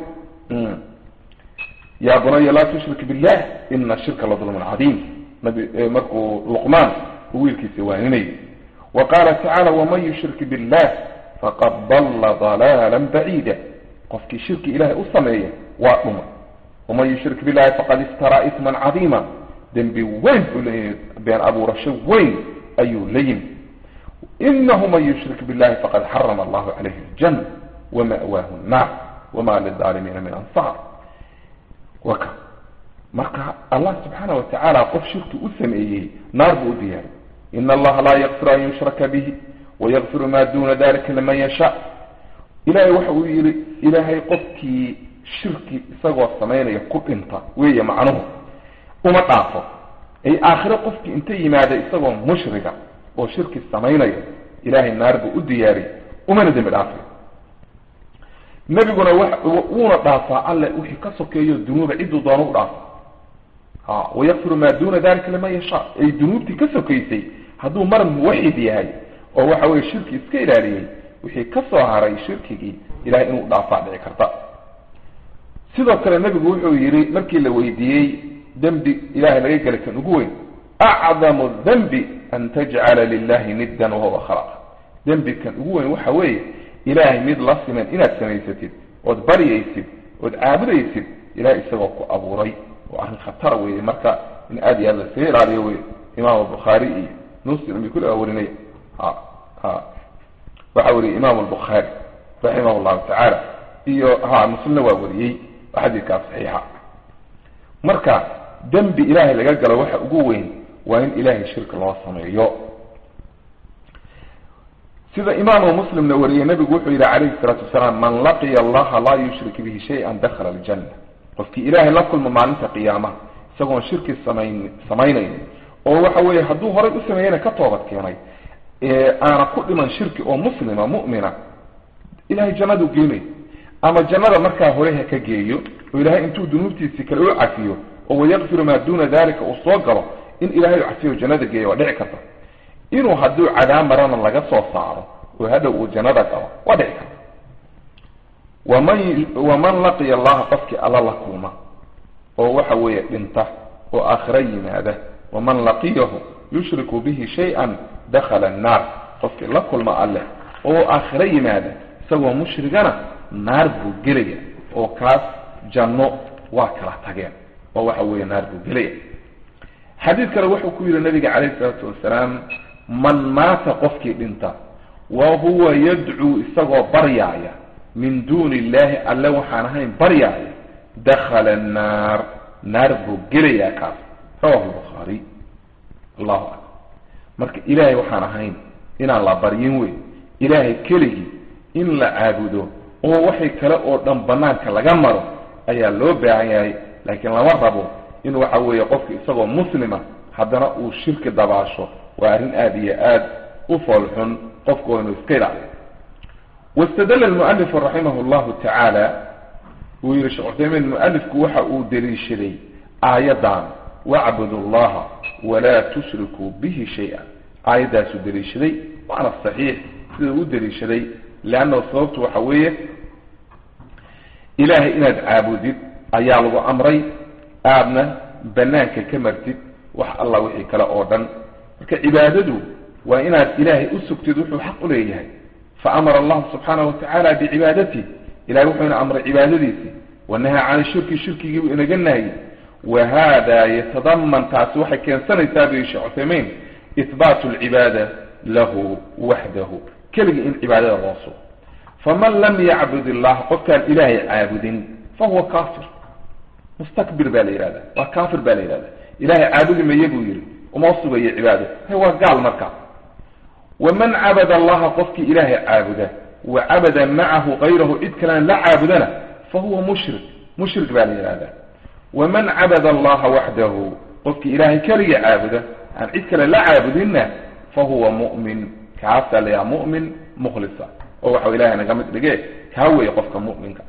ya bunaya laa tushrik billah ina ashirka la dulmun cadiim nabi markuu luqmaan uu wiilkiisa waaninayay wa qaala tacaala waman yushrik billah faqad dalla dalaala baciida qofkii shirki ilahay u sameeya waa dhuma waman yushrik billahi faqad iftaraa isman cadiima dembi weyn buu leeyahay been abuurasho weyn ayuu la yimi inahu man yushrik billahi faqad xarama allahu calayhi aljanna wama'waahu nnaar wama lilaalimiina min ansaar waka marka allah subxaana wa tacaala qof shirki u sameeyey naar buu u diyaariy in allaha laa yakfiru an yushraka bihi wayakfiru ma duna dalika liman yasha ilahay waxa uu yihi ilaahay qofkii shirki isagoo samaynaya ku dhinta weeye macnuhu uma dhaafo ay aakhiro qofkii inta yimaada isagoo mushriga oo shirki samaynaya ilahay naar buu u diyaariyy umana dembi dhaafay nebiguna wuuna dhaafaa alle wixii ka sokeeyo dunuuba cidduu doono u dhaafa ha wayakfiru maa duna dalika liman yashaa ay dunuubtii ka sokaysay hadduu mar muwaxid yahay oo waxa weye shirki iska ilaaliyey wixii ka soo haray shirkigii ilahay inuu dhaafaa dhici karta sidoo kale nebigu wuxuu yidhi markii la weydiiyey dembi ilahay laga gelay kan ugu weyn acdamu dembi an tajcala lilahi niddan wahuwa khalaq dembi kan ugu weyn waxa weeye ilaahay mid la siman inaad samaysatid ood baryaysid ood caabudaysid ilahay isagoo ku abuuray oo arrin khatara weeye marka in aada iyo aad laskaga ilaaliyo wey imaam bukhaari iyo muslim iyo kulli aa warinaya ha ha waxa wariyey imaam albukhaari raximah llahu tacaala iyo ha muslimna waa wariyey xadiidkaa saxiixa marka dembi ilaahay laga galo waxa ugu weyn waa in ilahay shirki loo sameeyo sida imaamu muslimna wariyey nabigu wuxuu yihi calayhi salaatu wasalaam man laqiya allaha laa yushrik bihi shay-an dakhala aljanna qofkii ilaahay la kulmo maalinta qiyaamaha isagoon shirki samayn samaynayn oo waxa weeye hadduu horay u sameeyena ka toobad keenay aana ku dhiman shirki oo muslima mu'mina ilahay jannadu geenay ama jannada markaa hore ha ka geeyo oo ilaahay intuu dunuubtiisii kale u cafiyo oo wayakfiru maa duna dalika uu soo galo in ilahay u cafiyo jannada geeyo waa dhici karta inuu hadduu cadaab marana laga soo saaro oo hadhow uu jannada galo waa dhici karta waman waman laqiya allaha qofkii alla la kulma oo waxa weeye dhinta oo aakhira yimaada waman laqiyahu yushriku bihi shay-an dakhala annaar qofkii la kulma alleh oo aakhiro yimaada isagoo mushrigana naar buu gelaya oo kaas janno waa kala tageen oo waxa weeye naar buu gelaya xadiid kale wuxuu ku yidhi nabiga calayhi isalaatu wasalaam man maata qofkii dhinta wa huwa yadcuu isagoo baryaaya min duuni illahi alle waxaan ahayn baryaaya dakhala annaar naar buu gelayaa kaas rawahu lbukhaari allahu akbar marka ilaahay waxaan ahayn inaan la baryin wey ilaahay keligii in la caabudo oo waxay kale oo dhan banaanka laga maro ayaa loo baahan yahay laakiin lama rabo in waxa weeye qofka isagoo muslima haddana uu shirki dabaasho waa arrin aada iyo aad u foolxun qofku waa inuu iska ilaaliyo wastadala almualifu raximah llahu tacaala wuu yihi sheekh cuthaymiin mualifku waxa uu daliishaday aayaddan wacbudu allaha walaa tushrikuu bihi shay-a aayaddaasuu daliishaday waana saxiix sida u daliishaday leannahu sababtu waxa weeye ilaahay inaad caabudid ayaa lagu amray aadna banaanka ka martid wax alla wixii kale oo dhan marka cibaadadu waa inaad ilaahay u sugtid wuxuu xaq u leeyahay fa amara allahu subxaanahu watacaala bicibaadati ilahay wuxuuna amray cibaadadiisii wanahaa can shirki shirkigii buu inaga nahayey wa hada yatadaman taasi waxay keensanaysaa bu sheekh cuthaymiin ihbaatu alcibaada lahu waxdahu keligii in cibaadada loo sugo faman lam yacbud illaha qofkaan ilaahay caabudin fahuwa kafir mustakbir baa la yihahda waa kafir baa la yihahda ilahay caabudi maye buu yihi uma sugayo cibaado hay waa gaal marka waman cabada allaha qofkii ilaahay caabuda wa cabada macahu kayrahu cid kalena la caabudana fahuwa mushrik mushrik baa la yihahda waman cabada allaha waxdahu qofkii ilaahay keligii caabuda aan cid kale la caabudinna fahuwa mu'min kaasaa la yaha mu'min mukhlisa oo waxau ilahay naga mid dhige kaa weeye qofka mu'minka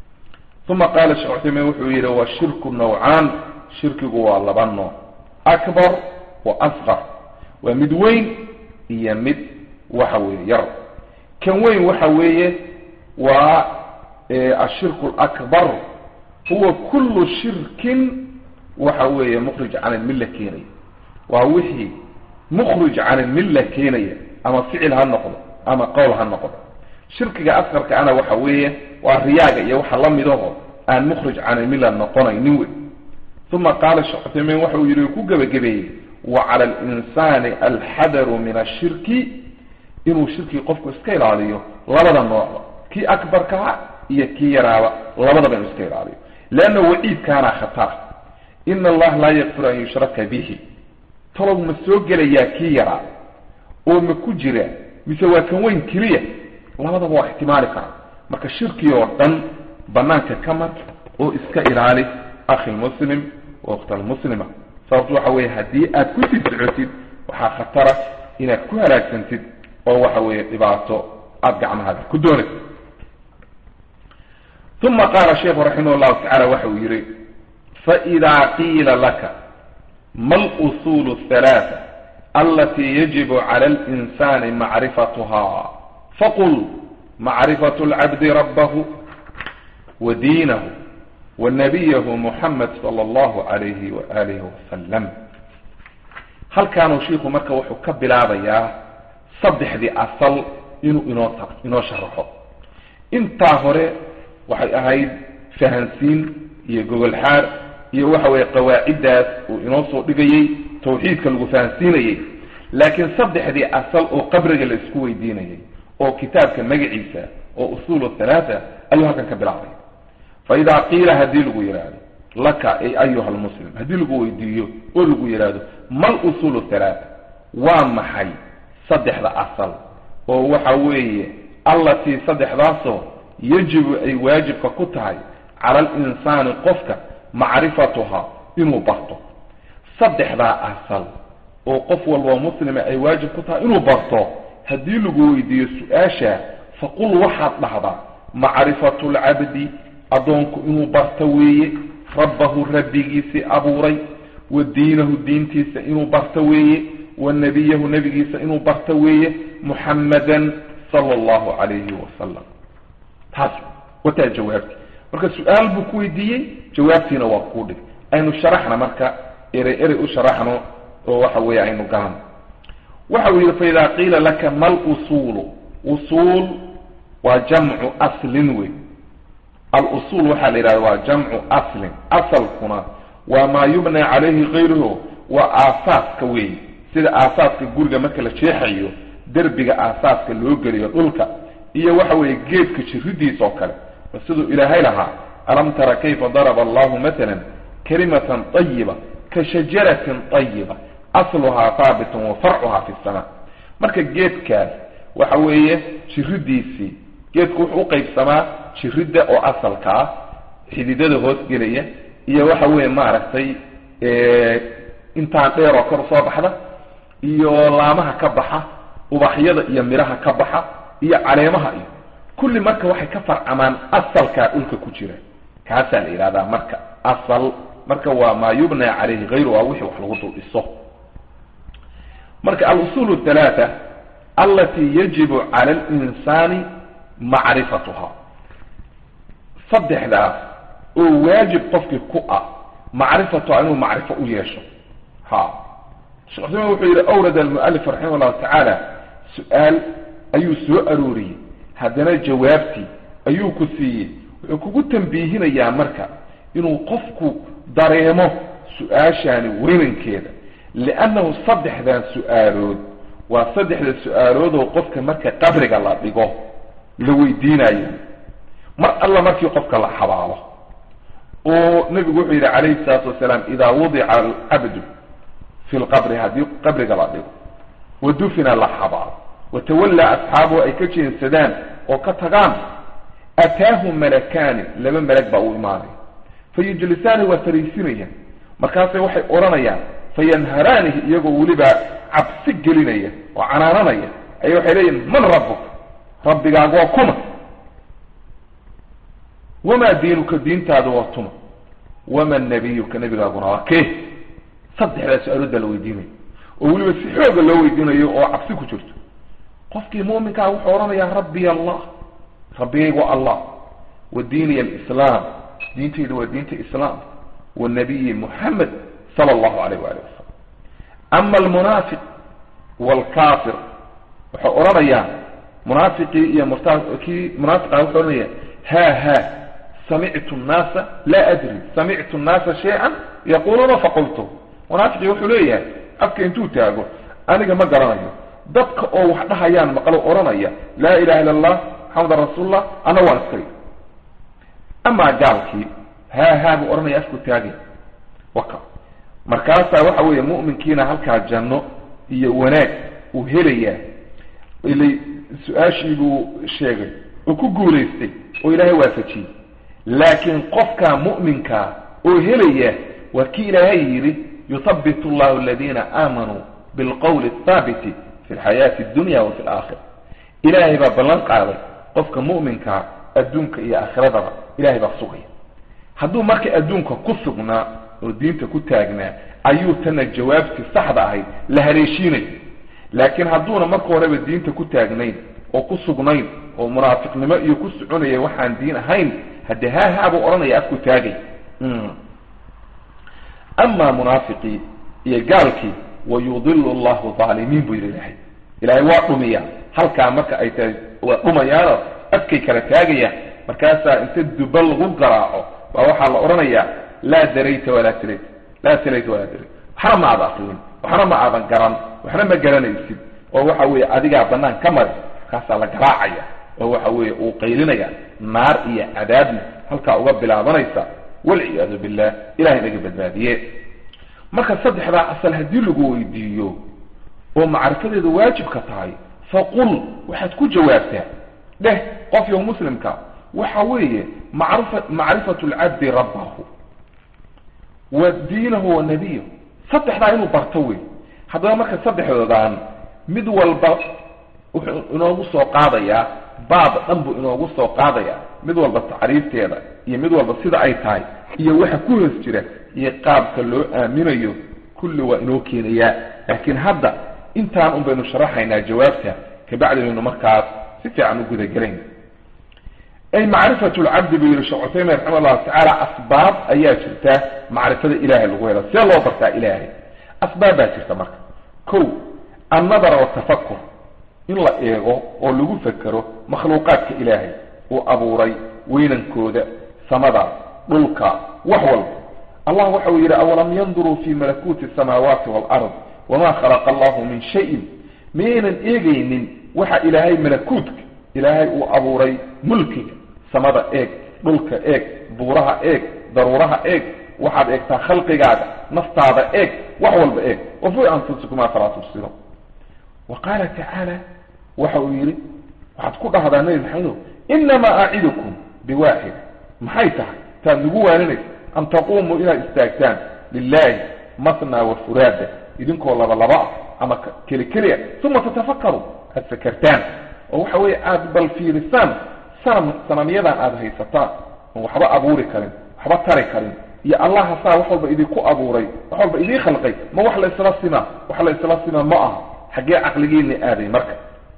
uma qaala sheekh cuthaymiin wuxuu yidhi wa shirku nawcaan shirkigu waa laba nooc akbar wa asqar waa mid weyn iyo mid waxa weeye yar kan weyn waxa weeye waa ashirku alakbar huwa kullu shirkin waxa weeye mukhrij can ilmilla keenaya waa wixii mukhrij can ilmilla keenaya ama ficil ha noqdo ama qowl ha noqdo shirkiga asqarka ana waxa weeye waa riyaaga iyo waxa la midaho aan mukhrij can ilmilla noqonaynin wey uma qaala sheekh cuthaymiin waxa uu yihi ku gebagabeeyey wa cala alinsani alxadaru min ashirki inuu shirkii qofku iska ilaaliyo labada noocba kii akbarkaa iyo kii yaraaba labadaba inuu iska ilaaliyo leanna waciidkaana khatar ina allaha laa yakfiru an yushraka bihi talow ma soo gelayaa kii yaraa oo ma ku jira mise waa kan weyn keliya labadaba waa ixtimaali karaa marka shirki oo dhan banaanka ka mar oo iska ilaali akhi lmuslim wakhta almuslima sababtu waxa weeye haddii aad ku sii socotid waxaa khatara inaad ku halaagsantid oo waxa weeye dhibaato aada gacmahaaga ku doonaysid uma qaala sheikhu raximah llahu tacala waxa uu yihi faidaa qiila laka ma lusul اhalaثa alati yajibu cala linsani macrifatuha faqul macrifat اlcabdi rabahu wa diinahu wa nabiyahu muxamed sala allahu alayhi waalihi wasalam halkaanuu shiiku marka wuxuu ka bilaabayaa saddexdii asal inuu inoo ta inoo sharaxo intaa hore waxay ahayd fahansiin iyo gogol xaar iyo waxa weeye qawaaciddaas uu inoo soo dhigayey tawxiidka lagu fahansiinayey laakiin saddexdii asal oo qabriga la isku weydiinayay oo kitaabka magaciisa oo usuul halaata ayuu halkan ka bilaabay fa idaa qiila haddii lagu yidhaahdo laka ay ayuha lmuslim haddii lagu weydiiyo oo lagu yidhaahdo mal usuul halaata waa maxay saddexda asal oo waxa weeye allatii saddexdaasoo yajibu ay waajibka ku tahay cala alinsaani qofka macrifatuha inuu barto saddexdaa asal oo qof walboo muslima ay waajib ku tahay inuu barto haddii lagu weydiiyo su-aasha faqul waxaad dhahdaa macrifatu lcabdi addoonku inuu barto weeye rabbahu rabbigiisii abuuray wa diinahu diintiisa inuu barto weeye wa nebiyahu nebigiisa inuu barto weeye muxammadan sala allahu calayhi wasalam taas wataa jawaabti marka su-aal buu ku weydiiyey jawaabtiina waa kuu dhig aynu sharaxna marka erey erey u sharaxno oo waxa weeye aynu galano waxa uu yidhi faida qiila laka mal usuulu usuul waa jamcu aslin wey alusuul waxaa la yidhahda waa jamcu aslin asalkuna waa maa yubna calayhi kayruhu waa aasaaska wey sida aasaaska guriga marka la jeexayo derbiga aasaaska loo geliyo dhulka iyo waxa weeye geedka jiridiisa oo kale siduu ilaahay lahaa alam tara kayfa daraba allahu matala kalimatan ayiba ka shajaratin ayiba asluhaa haabitun wa farcuhaa fi sama marka geedkaas waxa weeye jiridiisii geedku wuxuu uqaybsamaa jiridda oo asalka ah xididada hoos gelaya iyo waxa weeye maaragtay intaan dheer oo kor soo baxda iyo laamaha ka baxa ubaxyada iyo midhaha ka baxa iyo caleemaha iyo kulli marka waxay ka farcamaan asalkaa dhulka ku jira kaasaa la yidhahdaa marka asal marka waa maa yubna calayhi hayru waa wixii wax lagu dul dhiso marka alusul halaata alati yajibu cala linsani macrifatuha saddexdaas oo waajib qofkii ku ah macrifatuha inuu macrifo u yeesho ha sheekh cusmaan wuxuu yidhi awrad almualif raximah llahu tacaala su-aal ayuu soo arooriyey haddana jawaabtii ayuu ku siiyey wuxuu kugu tambiihinayaa marka inuu qofku dareemo su-aashaani weynankeeda liannahu saddexdan su-aalood waa saddexda su-aaloodoo qofka marka qabriga la dhigo la weydiinayo mar alla markii qofka la xabaalo oo nebigu wuxuu yidhi calayhi salaatu wasalaam idaa wudica alcabdu fi lqabri haddii qabriga la dhigo wa dufina la xabaalo watawallaa asxaabuhu ay ka jeensadaan oo ka tagaan ataahu malakaani laba malag baa u imaanaya fayujlisaani waa fariisinayaan markaasay waxay odhanayaan fayanharaanihi iyagoo weliba cabsi gelinaya oo canaananaya aya waxay leeyihin man rabbuk rabbigaagu waa kuma wamaa diinuka diintaadu waa tuma wama nabiyuka nabigaaguna waa kee saddexdaa su-aalooda la weydiinayo oo weliba si xooga loo weydiinayo oo cabsi ku jirto qofkii muuminkaa wuxuu odhanayaa rabbiy allah rabbigaygu waa allah wa diiniy alislaam diintaydu waa diinta islaam wa nabiyi muxamed sala allahu alayh waali wasalam ama almunaafiq waalkafir waxay odhanayaan munaafiqii iyo murta kii munaafiqa wuxuu odhanaya ha ha samictu nnaasa laa adri samictu nnaasa shay-an yaquluuna faqultu munaafiqii wuxuu leeyahay afka intuu taago aniga ma garanayo dadka oo wax dhahayaan maqlo odhanaya laa ilaha illa allah maxamedan rasuulullah ana waan iskay amaa gaalkii haa haa buu odhanaya afku taagay waka markaasaa waxa weeye mu'minkiina halkaa janno iyo wanaag uu helayaa ilay su-aashii buu sheegay oo ku guulaystay oo ilaahay waafajiyey laakiin qofkaa mu'minkaa oo helaya waa kii ilaahay yidhi yuthabitu allahu aladiina aamanuu bilqowli athaabiti fi lxayaati addunya wa fi alaakhira ilaahay baa ballan qaaday qofka mu'minkaa adduunka iyo aakhiradaba ilahay baa sugaya hadduu marka adduunka ku sugnaa oo diinta ku taagnaa ayuu tana jawaabtii saxda ahayd la haleeshiinay laakiin hadduuna marka horeba diinta ku taagnayn oo ku sugnayn oo munaafiqnimo iyo ku soconaya waxaan diin ahayn haddee haahaa buu odhanaya afku taagay amaa munaafiqii iyo gaalkii wayudilu allahu aalimiin buu yidhi ilahay ilaahay waa dhumiya halkaa marka ay tahay waa dhumayaano afkay kala taagayaan markaasaa inta duba lagu garaaco baa waxaa la odhanayaa laa darayta walaa talayt laa talayta walaa darayt waxna ma aada aqlin waxna ma aadan garan waxna ma garanaysid oo waxa weeye adigaa banaan ka mari markaasaa la garaacaya oo waxa weeye uu qaylinaya naar iyo cadaabna halkaa uga bilaabanaysa walciyaadu billah ilahay naga badbaadiye marka saddexdaa asal haddii lagu weydiiyo oo macrifadeeda waajibka tahay faqul waxaad ku jawaabtaa dheh qof yo muslimka waxa weeye macrifa macrifatu lcabdi rabbahu wa diinahu wa nabiyahu saddexdaa inuu barto wey haddaba marka saddexdoodan mid walba wuxuu inoogu soo qaadayaa baab dhan buu inoogu soo qaadayaa mid walba tacriifteeda iyo mid walba sida ay tahay iyo waxa ku hoos jira iyo qaabka loo aaminayo kulli waa inoo keenayaa laakiin hadda intaan un baynu sharaxaynaa jawaabta kabacdi baynu markaas si fiican u gudagelayna ay macrifatu lcabdi buu yihi sheekh cuthaymin raxima allahu tacaala asbaab ayaa jirta macrifada ilahay lagu helo see loo bartaa ilaahay asbaab baa jirta marka ko annadara watafakur in la eego oo lagu fekero makhluuqaadka ilaahay uu abuuray weynankooda samada dhulka wax walba allah waxa uu yidhi awalam yanduruu fi malakuuti asamaawaati waalard wama khalaqa allahu min shayin miyaynan eegaynin waxa ilaahay malakuutka ilaahay uu abuuray mulkiga samada eeg dhulka eeg buuraha eeg daruuraha eeg waxaad eegtaa khalqigaaga naftaada eeg wax walba eeg wa fi anfusikum afalaa tubsiruun wa qaala tacaala waxa uu yidhi waxaad ku dhahdaa nabi maxamedow inamaa acidukum biwaaxid maxay tahay taad nagu waaninaysa an taquumuu inaad istaagtaan lilahi matna wa furaada idinkoo laba laba ah ama keli keli ah uma tatafakaru aad fakertaan oo waxa weeye aada bal fiirisaan sanam sanamyadan aada haysataan oon waxba abuuri karin waxba tari karin iyo allaha saa wax walba idinku abuuray wax walba idii khalqay ma wax la isla simaa wax la isla simaa ma aha xaggee caqligiina aaday marka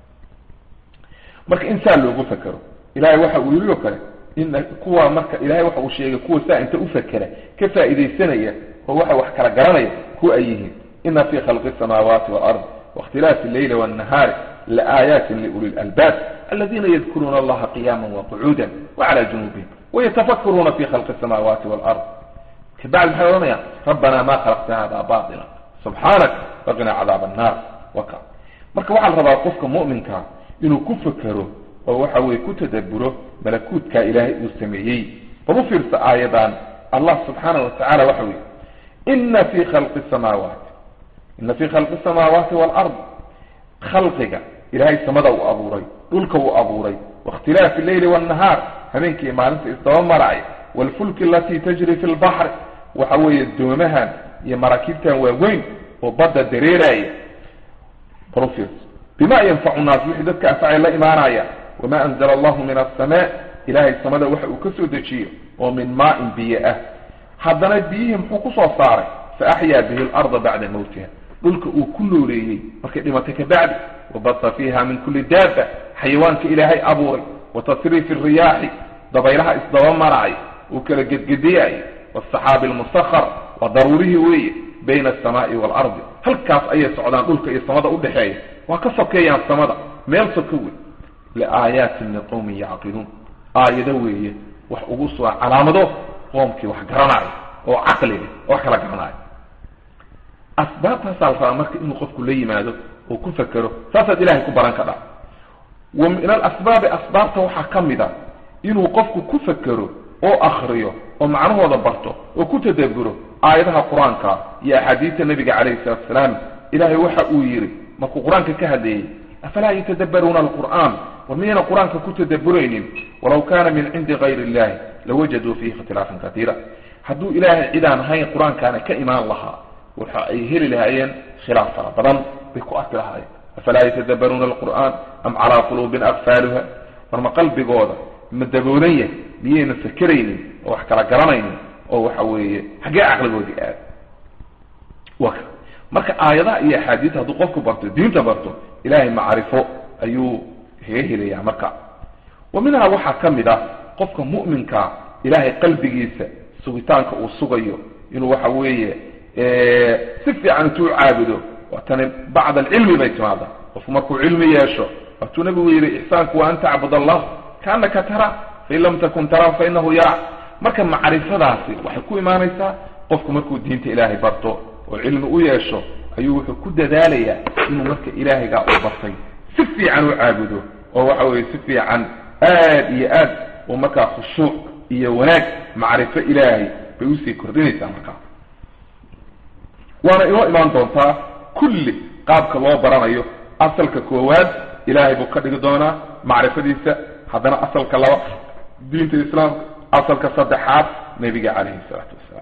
marka in saa loogu fekero ilahay waxa uu yidhi oo kale in kuwa marka ilahay waxa uu sheegay kuwa saa inta u fekera ka faa'iidaysanaya oo waxa wax kala garanaya kuwa ay yihiin ina fi khalqi الsamaawaati wاlard waاkhtilaafi اleyli wالnahaari laaayaati liuli اlalbaab aladina yadkuruuna allaha qiyama waqcuuda wclى junubihim wayatafakruuna fi khalqi الsamaawaati wاlard kabacdi maxay odhanayaan rabbana ma khalaqta hada baطila subxaanak waqina cadaab الnar waka marka waxaa la rabaa qofka mu'minkaa inuu ku fekero oo waxa weye ku tadaburo malakuutkaa ilaahay uu sameeyey bal u fiirsa aayadan allah subxaana wa tacala waxa weye ina fi khalqi samaawaati ina fi khalqi samaawaati waalard khalqiga ilaahay samada uu abuuray dhulka uu abuuray waاkhtilaafi leyli wاnnahaar habeenkii maalinta isdaba maracay wاlfulki alatii tajri fi lbaxri waxa weeye doomahan iyo maraakiibtan waaweyn oo badda dareeraya bal u fiirsa bima yanfacu nnaas wixii dadka anfacay la imaanaya wama anzla allahu min aلsamaa ilahay samada waxa uu ka soo dejiyo oo min maain biyo ah haddana biyihii muxuu kusoo saaray faaxyaa bihi larda bacda mawtiha dhulka uu ku nooleeyey markay dhimatay kabacdi wabasa fiiha min kuli daaba xayawaanka ilaahay abuuray watasriifi riyaaxi dabaylaha isdaba maracay uu kala gedgediyay wاsaxaabi اlmusahar waa daruurihii weeye bayna aلsamaai wاlardi halkaas ayay socdaan dhulka iyo samada udhexeeya waa ka sokeeyaan samada meel soko wey liaayaatin liqowmin yacqiluun aayado weeye wax ugu soo calaamado qoomkii wax garanaayo oo caqliga oo wax kala garanaayo asbaabtaasaa la rabaa marka inuu qofku la yimaado oo ku fekero saasaad ilahay ku baran kadha wa min alasbaabi asbaabta waxaa ka mid a inuu qofku ku fekero oo akriyo oo macnahooda barto oo ku tadaburo aayadaha qur-aanka iyo axaadiista nabiga calayhi salatu asalaam ilahay waxa uu yidhi markuu qur-aanka ka hadleeyey afalaa yatadabbaruuna alqur'aan war miyayna qur-aanka ku tadaburaynin walaw kana min cindi gayri illahi lawajaduu fiihi ikhtilaafan katiira hadduu ilaahay cidaan ahayn qur-aankaana ka imaan lahaa waxa ay heli lahaayeen khilaaf fara badan bay ku arki lahaayeen afalaa yatadabbaruuna alqur'aan am calaa quluubin akfaaluha war ma qalbigooda ma daboolan yahay miyayna fakeraynin oo wax kala garanaynin oo waxa weeye xaggee caqligoodii aad wa marka aayadaha iyo axaadiista hadduu qofku barto diinta barto ilahay macrifo ayuu kaga helayaa marka wa minhaa waxaa ka mid ah qofka mu'minkaa ilahay qalbigiisa sugitaanka uu sugayo inuu waxa weeye si fiican intuu caabudo waatani bacd alcilmi bay timaada qofku markuu cilmi yeesho waatuu nabigu yidhi ixsaanku waa an tacbud allah kaanaka tara fain lam takun tara fainahu yara marka macrifadaasi waxay ku imaanaysaa qofku markuu diinta ilaahay barto oo cilmi u yeesho ayuu wuxuu ku dadaalayaa inuu marka ilaahaygaa u bartay si fiican u caabudo oo waxa weeye si fiican aad iyo aad uu markaa khushuuc iyo wanaag macrifo ilaahay bay usii kordhinaysaa markaa waana inoo imaan doontaa kulli qaabka loo baranayo asalka koowaad ilaahay buu ka dhigi doonaa macrifadiisa haddana asalka laba diinta islaamka asalka saddexaad nebiga calayhi salaatu wasalaam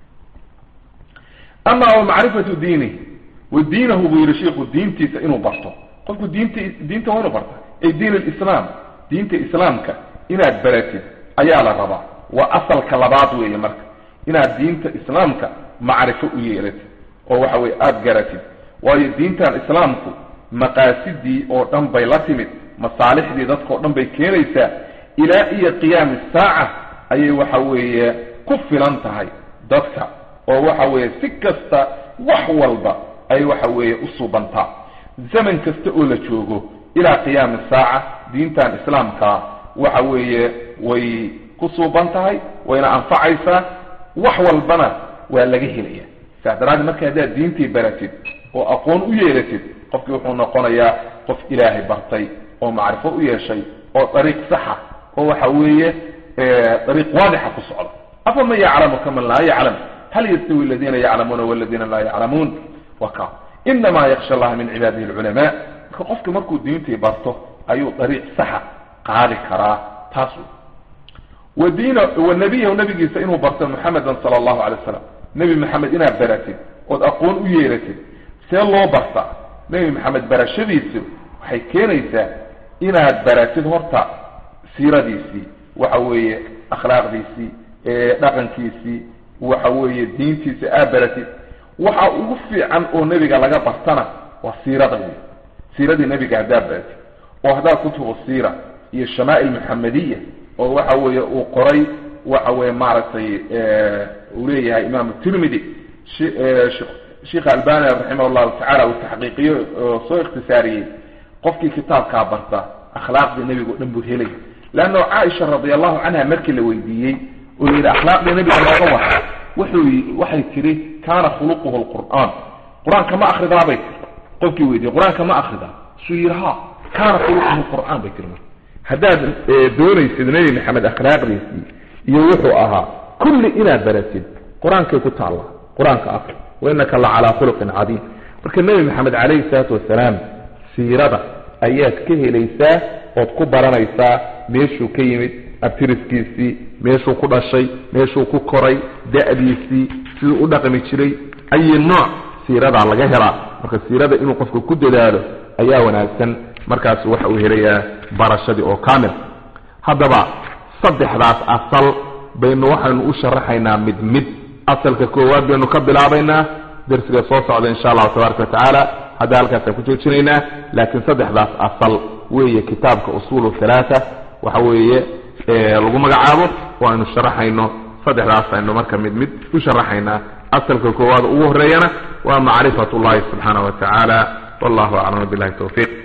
ama wa macrifatu diinihi wa diinahu buu yihi shiiku diintiisa inuu barto qofku diinta diinta waa inuu barta ay diin alislaam diinta islaamka inaad baratid ayaa la rabaa waa asalka labaad weeye marka inaad diinta islaamka macrifo u yeelatid oo waxa weye aada garatid waayo diintan islaamku maqaasidii oo dhan bay la timid masaalixdii dadkao dhan bay keenaysaa ilaa iyo qiyaami saaca ayay waxa weeye ku filan tahay dadka oo waxa weeye si kasta wax walba ay waxa weeye u suubantaa zaman kasta oo la joogo ilaa qiyaami saaca diintan islaamkaa waxa weeye way ku suuban tahay wayna anfacaysaa wax walbana waa laga helaya saas daraaddeed marka haddaad diintii baratid oo aqoon u yeelatid qofkii wuxuu noqonayaa qof ilaahay bartay oo macrifo u yeeshay oo dariiq saxa oo waxa weeye dariiq waadixa ku socda afa man yaclamu kaman laa yaclam hal yastawi aladiina yaclamuuna waladiina laa yaclamuun wa ka inamaa yaksha allaha min cibaadihi alculamaa marka qofka markuu diintii barto ayuu dariiq saxa qaadi karaa taas wa diina wa nabiyahu nabigiisa inuu barto muxamedan sala allahu alay wasalam nebi maxamed inaad baratid ood aqoon u yeelatid see loo bartaa nebi maxamed barashadiisu waxay keenaysaa inaad baratid horta siiradiisii waxa weeye akhlaaqdiisii dhaqankiisii waxa weeye diintiisa aad baratid waxa ugu fiican oo nebiga laga bartana waa siirada wey siiradii nebiga haddaad baratid oo haddaad kutubu siira iyo shamaa'il muxamadiya oo waxa weeye uu qoray waxa weeye maaragtay uu leeyahay imaamu tirmidi sheikh albani raximah llahu tacala uu taxqiiqiyo oo soo ikhtisaariyey qofkii kitaabkaa barta akhlaaqdii nebiga o dhan buu helay leanna caaisha radi allahu canha markii la weydiiyey oo la yidhi akhlaaqdii nebiga looga wara wuxuu waxay tiri kaana khuluquhu lqur'aan qur-aanka ma akridaabay tiri qofkii weydiiyey qur-aanka ma akridaa suu yidhi ha kaana khuluquhu lqur'aan bay tiri marka haddaad doonaysid nebi maxamed akhlaaqdiisii iyo wuxuu ahaa kulli inaad baratid qur-aankay ku taalla qur-aanka akri wainaka la calaa khuluqin cadiim marka nebi maxamed calayhi salaatu wasalaam siirada ayaad ka helaysaa ood ku baranaysaa meeshuu ka yimid abtiriskiisii meeshuu ku dhashay meeshuu ku koray da'diisii siduu u dhaqmi jiray ayi nooc siiradaa laga helaa marka siirada inuu qofka ku dadaalo ayaa wanaagsan markaas waxa uu helayaa barashadii oo kaamil haddaba saddexdaas asal baynu waxaynu u sharaxaynaa mid mid asalka koowaad baynu ka bilaabaynaa darsiga soo socda insha allahu tabaaraka watacaala hadda halkaasaan ku joojinaynaa laakiin saddexdaas asal weeye kitaabka usuulu halaata waxa weeye lagu magacaabo oo aynu sharaxayno saddexdaas aynu marka mid mid u sharaxaynaa asalka koowaad ugu horeeyana waa macrifat llahi subxaana wa tacaala wallahu aclam billahi tawfiiq